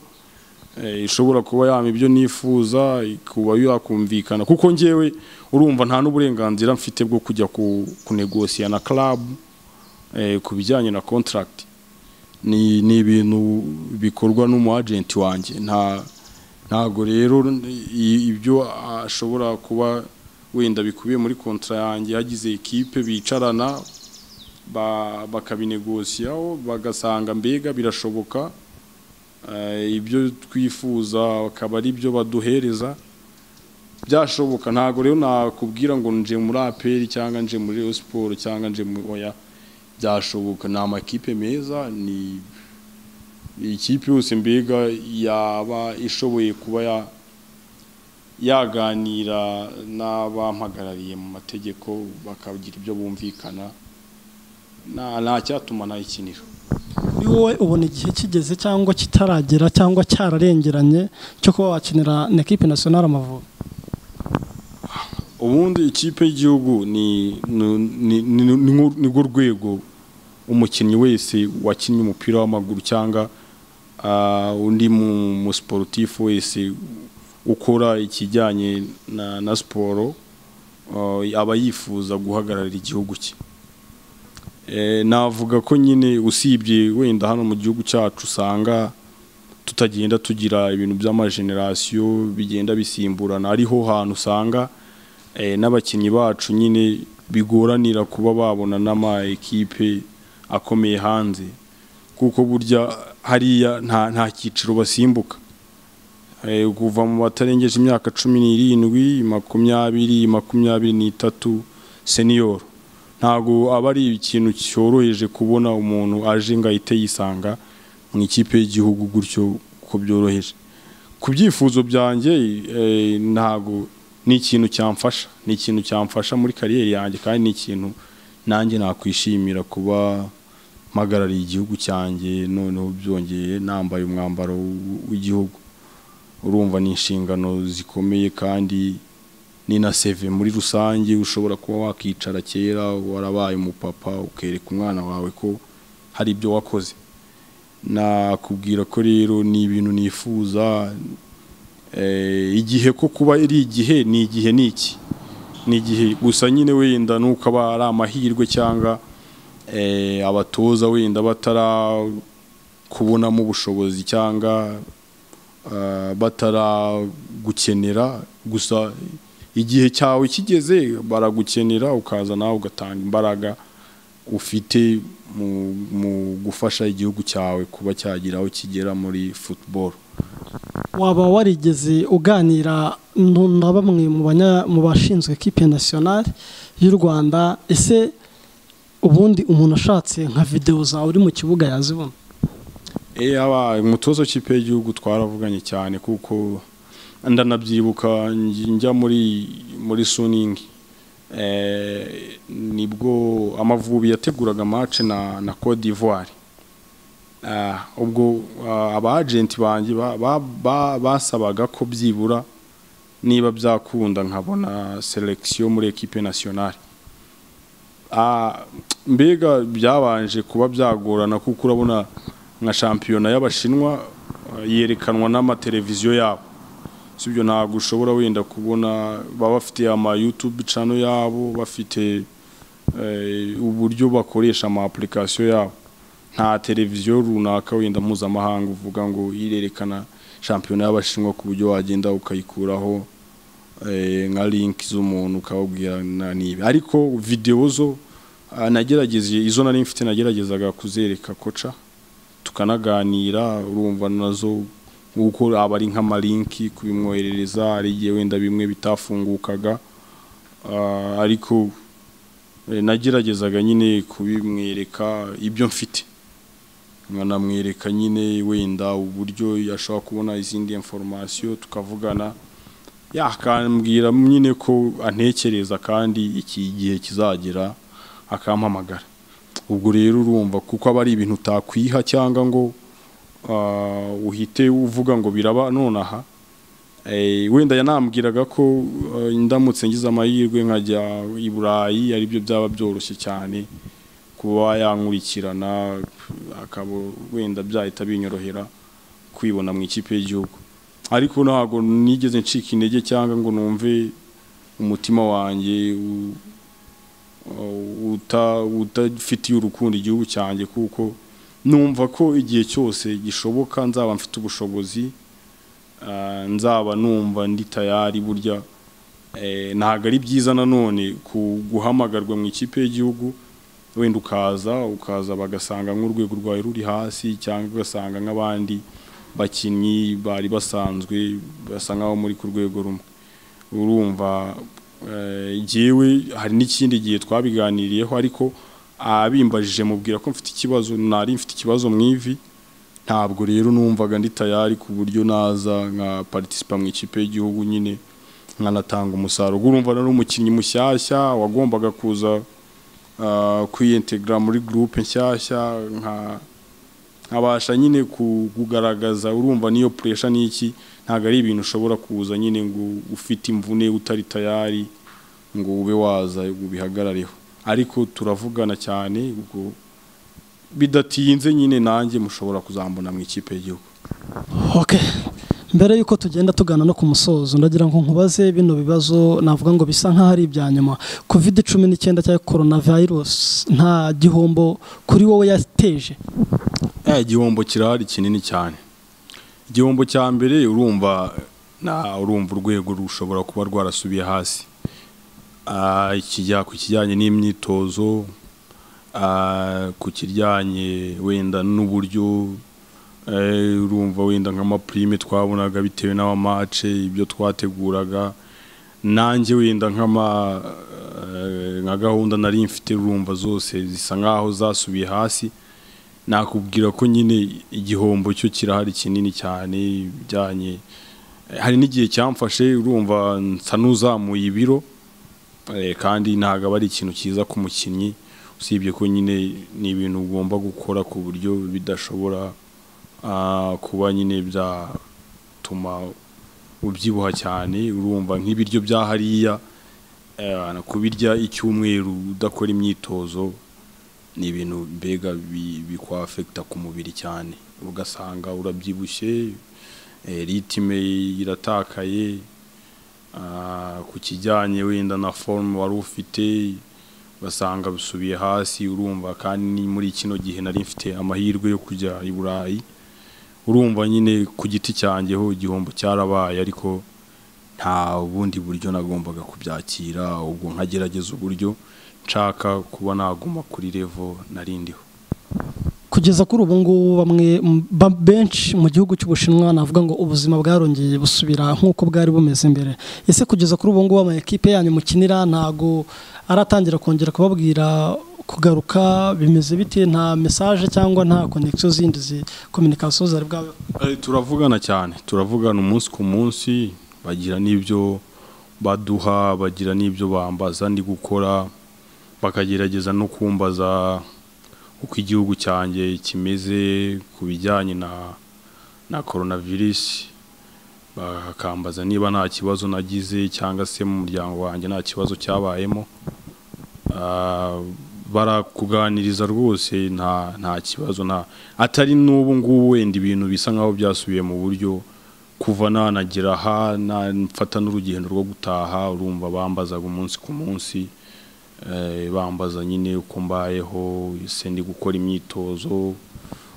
eh, ishobora kuba yama ibyo nifuza kuba yakumvikana kuko ngewe urumva nta n'uburenganzira mfite bwo kujya ku, kunegosiya na club eh, ku bijyanye na contract ni ni ibintu bikorwa n'umu agent wanjye nta ntago rero i- ibyo ashobora kuba wenda bikubiye muri kontra yanjye hagize ekipe bicarana ba- bakabinegosiyaho bagasanga mbega birashoboka eh, ibyo twifuza akaba ari byo baduhereza byashoboka ntago rero nakubwira ngo nje muri aperi cyangwa nje muri Rayon siporo cyangwa nje mu oya byashoboka ni amakipe meza ni ikipe yose mbega yaba ishoboye kuba ya- yaganira n'abampagarariye mu mategeko bakagira ibyo bumvikana nta nta cyatuma nayikinira kuri wowe ubona igihe kigeze cyangwa kitaragera cyangwa cyararengeranye cyo kuba wakinira na ekipe nasiyonari amavubi ubundi ikipe y'igihugu ni ni- ni- ni- ni nko- ni rwo rwego umukinnyi wese wakinnye umupira w'amaguru cyangwa ah, undi mu mu sportif wese ukora ikijyanye na, na siporo ah, aba yifuza guhagararira igihugu cye Eh, navuga ko nyine usibye wenda hano mu gihugu cyacu usanga tutagenda tugira ibintu by'amajenerasiyo bigenda bisimburana ariho hantu usanga eh, n'abakinnyi bacu nyine bigoranira kuba babona n'ama ekipe akomeye hanze kuko burya hariya nta nta cyiciro basimbuka Eh, kuva mu batarengeje imyaka cumi n'irindwi makumyabiri makumyabiri n'itatu seniyoro ntabwo aba ari ikintu cyoroheje kubona umuntu aje ngo ahite yisanga mu ikipe y'igihugu gutyo ko byoroheje ku byifuzo byanjye eh, ntabwo ni ikintu cyamfasha ni ikintu cyamfasha muri kariyeri yanjye kandi ni ikintu nanjye nakwishimira kuba mpagarariye igihugu cyanjye noneho byongeye nambaye umwambaro w- w'igihugu urumva ni inshingano zikomeye kandi ni na seve muri rusange ushobora kuba wakicara kera warabaye umupapa ukereka umwana wawe ko hari ibyo wakoze nakubwira ko rero ni ibintu nifuza eh, igihe ko kuba ari igihe ni igihe ni iki ni igihe gusa nyine wenda nuko aba ari amahirwe cyangwa eh, abatoza wenda batarakubonamo ubushobozi cyangwa ah, bataragukenera gusa igihe cyawe kigeze baragukenera ukaza nawe ugatanga imbaraga ufite mu, mu gufasha igihugu cyawe kuba cyagira aho kigera muri football waba warigeze uganira nu- na bamwe mu banya- mu bashinzwe ekipe nasiyonari y'u rwanda ese ubundi umuntu ashatse nka videwo zawe uri mu kibuga yazibona Eh aba umutozo w'ikipe y'igihugu twaravuganye cyane kuko ndanabyibuka nj- njya muri muri suningi eh, nibwo amavubi yateguraga match na na Cote d'Ivoire ah, ubwo ah, abagenti banjye ba- ba- ba- basabaga ko byibura niba byakunda nkabona selection muri equipe nationale Ah, mbega byabanje kuba byagorana kuko urabona nka shampiyona y'abashinwa eh, yerekanwa n'amateleviziyo yabo sibyo ntabwo ushobora wenda kubona baba bafite ama YouTube channel yabo bafite eh, uburyo bakoresha ama application yabo nta televiziyo runaka wenda mpuzamahanga uvuga ngo irerekana shampiyona y'abashinwa ku buryo wagenda ukayikuraho eh, nka link z'umuntu ukababwira na- nibi ariko video zo ah, nagerageje izo nari mfite nageragezaga kuzereka koca tukanaganira urumva nazo nk'uko aba ari nk'amalinki kubimwoherereza hari igihe wenda bimwe bitafungukaga Ah, ariko eh, nageragezaga nyine kubimwereka ibyo mfite nkanamwereka nyine wenda uburyo yashobora kubona izindi informasiyo tukavugana yakambwira nyine ko antekereza kandi iki gihe kizagera akampamagara ubwo rero urumva kuko aba ari ibintu utakwiha cyangwa ngo ah, uhite uvuga ngo biraba nonaha Eh, wenda yanambwiraga ko eh, ndamutse ngize amahirwe nkajya i Burayi aribyo byaba byoroshye cyane kuba yankurikirana akaba wenda byahita binyorohera kwibona mu ikipe y'igihugu ariko ntabwo nigeze ncika intege cyangwa ngo numve umutima wanjye u- u- uta- utafitiye urukundo igihugu cyanjye kuko numva ko igihe cyose gishoboka nzaba mfite ubushobozi ah, nzaba numva ndi tayari burya eh, ntabwo ari byiza nanone ku- guhamagarwa mu ikipe y'igihugu wenda ukaza ukaza bagasanga nk'urwego rwawe ruri hasi cyangwa ugasanga nk'abandi bakinnyi bari basanzwe basa nk'aho muri ku rwego rumwe urumva eh, jyewe hari n'ikindi gihe twabiganiriyeho ariko abimbajije mubwira ko mfite ikibazo nari mfite ikibazo mu ivi ntabwo rero numvaga ndi tayari ku buryo naza nka participa mu ikipe y'igihugu nyine nkanatanga umusaruro urumva nari umukinnyi mushyashya wagombaga kuza ah, kwiyintegra muri groupe nshyashya nka nkabasha nyine ku- kugaragaza urumva niyo pressure n'iki ntabwo ari ibintu ushobora kuza nyine ngo ufite imvune utari tayari ngo ube waza ubihagarareho ariko turavugana cyane ubwo bidatinze nyine nanjye mushobora kuzambona mu ikipe y'igihugu ok mbere y'uko tugenda tugana no ku musozo ndagira ngo nkubaze bino bibazo navuga ngo bisa nk'aho ari ibya nyuma kovide cumi n'icyenda cya korona virusi nta gihombo kuri wowe yateje ya igihombo kirahari kinini cyane igihombo cya mbere urumva na urumva urwego rushobora kuba rwarasubiye hasi Ah, ikijya ku kijyanye n'imyitozo ah, ku kijyanye wenda n'uburyo eh, urumva wenda nk'amapurime twabonaga bitewe n'amamace ibyo twateguraga nanjye wenda nk'ama eh, nka gahunda nari mfite urumva zose zisa nk'aho zasubiye hasi nakubwira ko nyine igihombo cyo kirahari kinini cyane ibijyanye hari n'igihe cyamfashe urumva nsa n'uzamuye ibiro Eh, kandi ntabwo aba ari ikintu cyiza ku mukinnyi usibye ko nyine ni ibintu ugomba gukora ku buryo bidashobora ah, kuba nyine byatuma ubyibuha cyane urumva nk'ibiryo bya hariya eh, kubirya icyumweru udakora imyitozo ni ibintu mbega bi- bikwafekita ku mubiri cyane ugasanga urabyibushye eh, ritime iratakaye Ah, ku kijyanye wenda na forume wari ufite basanga bisubiye hasi urumva kandi ni muri kino gihe nari mfite amahirwe yo kujya i burayi urumva nyine ku giti cyanjye ho igihombo cyarabaye ariko nta bundi buryo nagombaga kubyakira ubwo nkagerageza uburyo nshaka kuba naguma kuri revo narindiho kugeza kuri ubu ngubu bamwe m- ba- benshi mu gihugu cy'ubushinwa navuga ngo ubuzima bwarongeye busubira nk'uko bwari bumeze mbere ese kugeza kuri ubu ngubu amakipe yanyu mukinira ntago aratangira kongera kubabwira kugaruka bimeze bite nta mesaje cyangwa nta konegisiyo zindi zi kominikasiyo zari bwabe Eh, turavugana cyane turavugana umunsi ku munsi bagira n'ibyo baduha bagira n'ibyo bambaza ndi gukora bakagerageza no kumbaza uko igihugu cyanjye kimeze ku bijyanye na na coronavirus bakambaza niba nta kibazo nagize cyangwa se mu muryango wanjye nta kibazo cyabayemo Ah, barakuganiriza rwose nta nta kibazo nta atari n'ubu ngubu wenda ibintu bisa nkaho byasubiye mu buryo kuva nanagira aha na- mfata n'urugendo rwo gutaha urumva bambazaga umunsi ku munsi eh, bambaza nyine uko mbayeho ese ndi gukora imyitozo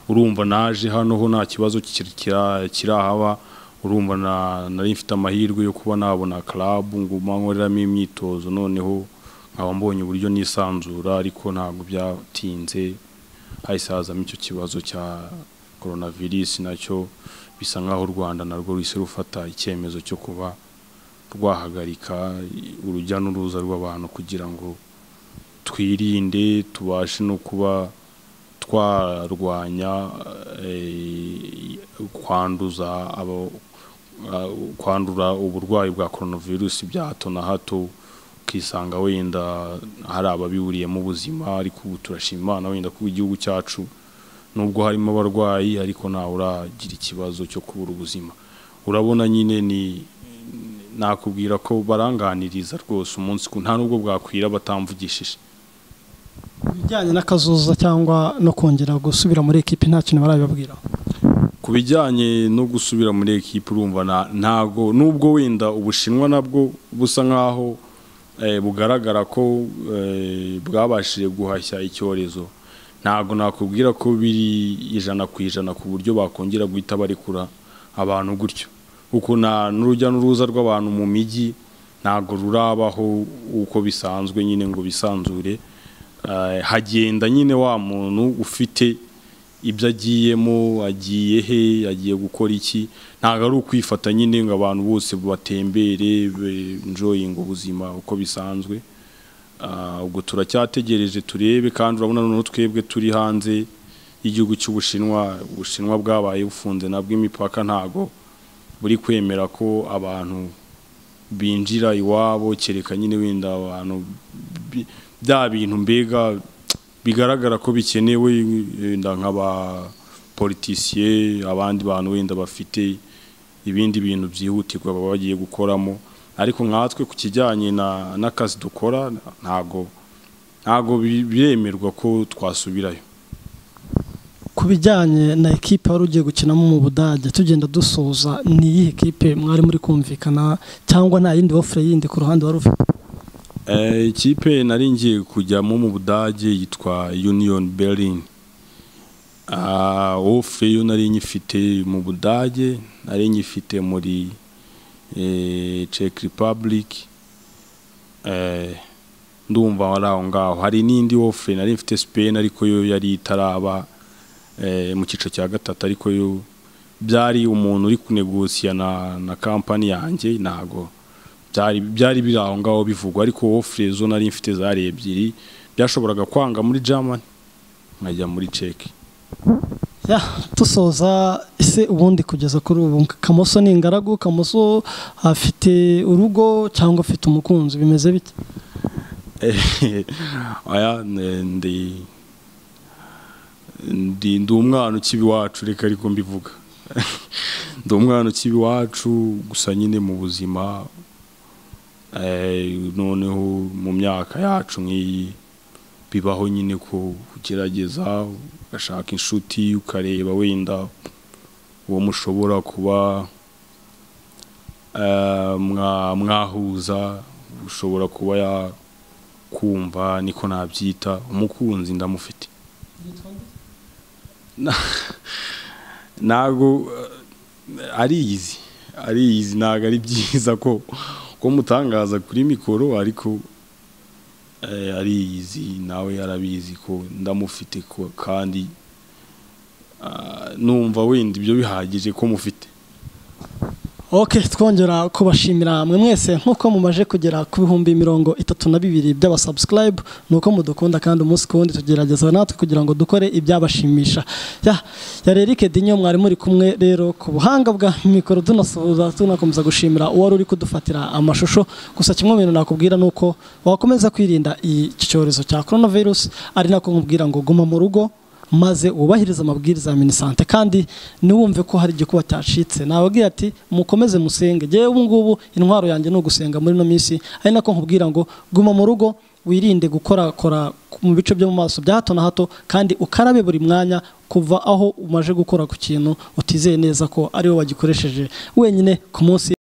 urumva naje hano ho nta kibazo kir- kira- kirahaba urumva na- nari mfite amahirwe yo kuba nabona club nguma nkoreramo imyitozo noneho nkaba mbonye uburyo nisanzura ariko ntabwo byatinze hahise hazamo icyo kibazo cya coronavirus nacyo bisa nk'aho u Rwanda narwo ruhise rufata icyemezo cyo kuba rwahagarika urujya n'uruza rw'abantu kugira ngo twirinde tubashe no kuba twarwanya eh, kwanduza abo ah, kwandura uburwayi bwa coronavirus bya hato na hato ukisanga wenda hari ababiburiyemo ubuzima ariko ubu turashima Imana wenda ko igihugu cyacu nubwo harimo abarwayi ariko ntawe uragira ikibazo cyo kubura ubuzima urabona nyine ni nakubwira ko baranganiriza rwose umunsi ku nta nubwo bwakwira batamvugishije ibijyanye n'akazuza cyangwa no kongera gusubira muri ekipi nta kintu barabibabwira ku bijyanye no gusubira muri ekipa urumva na- ntago nubwo wenda ubushinwa nabwo busa nkaho eh, bugaragara ko eh, bwabashije guhashya icyorezo ntago nakubwira ko biri ijana ku ijana ku buryo bakongera guhita barekura abantu gutyo kuko na n'urujya n'uruza rw'abantu mu mijyi ntago rurabaho uko bisanzwe nyine ngo bisanzure Eh, hagenda nyine wa muntu ufite ibyo agiyemo agiye he agiye gukora iki ntabwo ari ukwifata nyine ngo abantu bose batembere enjoying ubuzima uko bisanzwe Ah, ubwo turacyategereje turebe kandi urabona noneho twebwe turi hanze y'igihugu cy'ubushinwa ubushinwa bwabaye bufunze nabwo imipaka ntago buri kwemera ko abantu binjira iwabo kereka nyine wenda abantu bi- bya bintu mbega bigaragara ko bikenewe wenda nk'abapolitisiye abandi bantu wenda bafite ibindi bintu byihutirwa baba bagiye gukoramo ariko nkatwe ku kijyanye na n'akazi dukora ntago ntago bi- biremerwa ko twasubirayo ku ku bijyanye na ekipe wari ugiye gukinamo mu budage tugenda dusoza ni iyihe ekipe mwari muri kumvikana cyangwa nta yindi wofure yindi ku ruhande wari ufite Eh, ikipe nari ngiye kujyamo mu budage yitwa union berlin Ah, ofure yo nari nyifite mu budage nari nyifite muri eh, czech republic Eh, ndumva wari aho ngaho hari n'indi ofure nari mfite spain ariko yo yari itaraba eh, mu cyiciro cya gatatu ariko yo byari umuntu uri kunegosiya na, na kampani yanjye ntago byari byari biri aho ngaho bivugwa ariko ofure zo nari mfite zari ebyiri byashoboraga kwanga muri germany nkajya muri ceki Ya, dusoza ese ubundi kugeza kuri ubu kamoso ni ingaragu kamoso afite urugo cyangwa afite umukunzi bimeze bite aya ne- ndi ndi ndi umwana ukiba iwacu reka ariko mbivuga ndi umwana ukiba iwacu gusa nyine mu buzima eh, noneho mu myaka yacu nk'iyi bibaho nyine ko ugerageza ugashaka inshuti ukareba wenda uwo mushobora kuba eh, mwa- mwahuza ushobora kuba ya kumva niko nabyita umukunzi ndamufite Na- ntabwo eh, ari izi ari izi ntabwo ari byiza ko ko mutangaza kuri mikoro ariko eh, ari izi nawe yarabizi ko ndamufite ko kandi ah, numva wenda ibyo bihagije ko mufite ok twongera kubashimira mwe mwese nk'uko mumaje kugera ku bihumbi mirongo itatu na bibiri by'abasubscribe ni uko mudukunda kandi umunsi ku wundi tugerageza natwe kugira ngo dukore ibyabashimisha ya yari erike dinyo mwari muri kumwe rero ku buhanga bwa mikoro tunasuhuza tunakomeza gushimira uwari uri kudufatira amashusho gusa kimwe mu bintu nakubwira ni uko wakomeza kwirinda iki cyorezo cya coronavirus ari nako nkubwira ngo guma mu rugo maze wubahirize amabwiriza ya minisante kandi ntiwumve ko hari igikuba cyacitse nababwira ati mukomeze musenge ngewe ubu ngubu intwaro yanjye ni ugusenga muri ino minsi ari nako nkubwira ngo guma mu rugo wirinde gukorakora mu bice byo mu maso bya hato na hato kandi ukarabe buri mwanya kuva aho umaze gukora ku kintu utizeye neza ko ariwe wagikoresheje wenyine ku munsi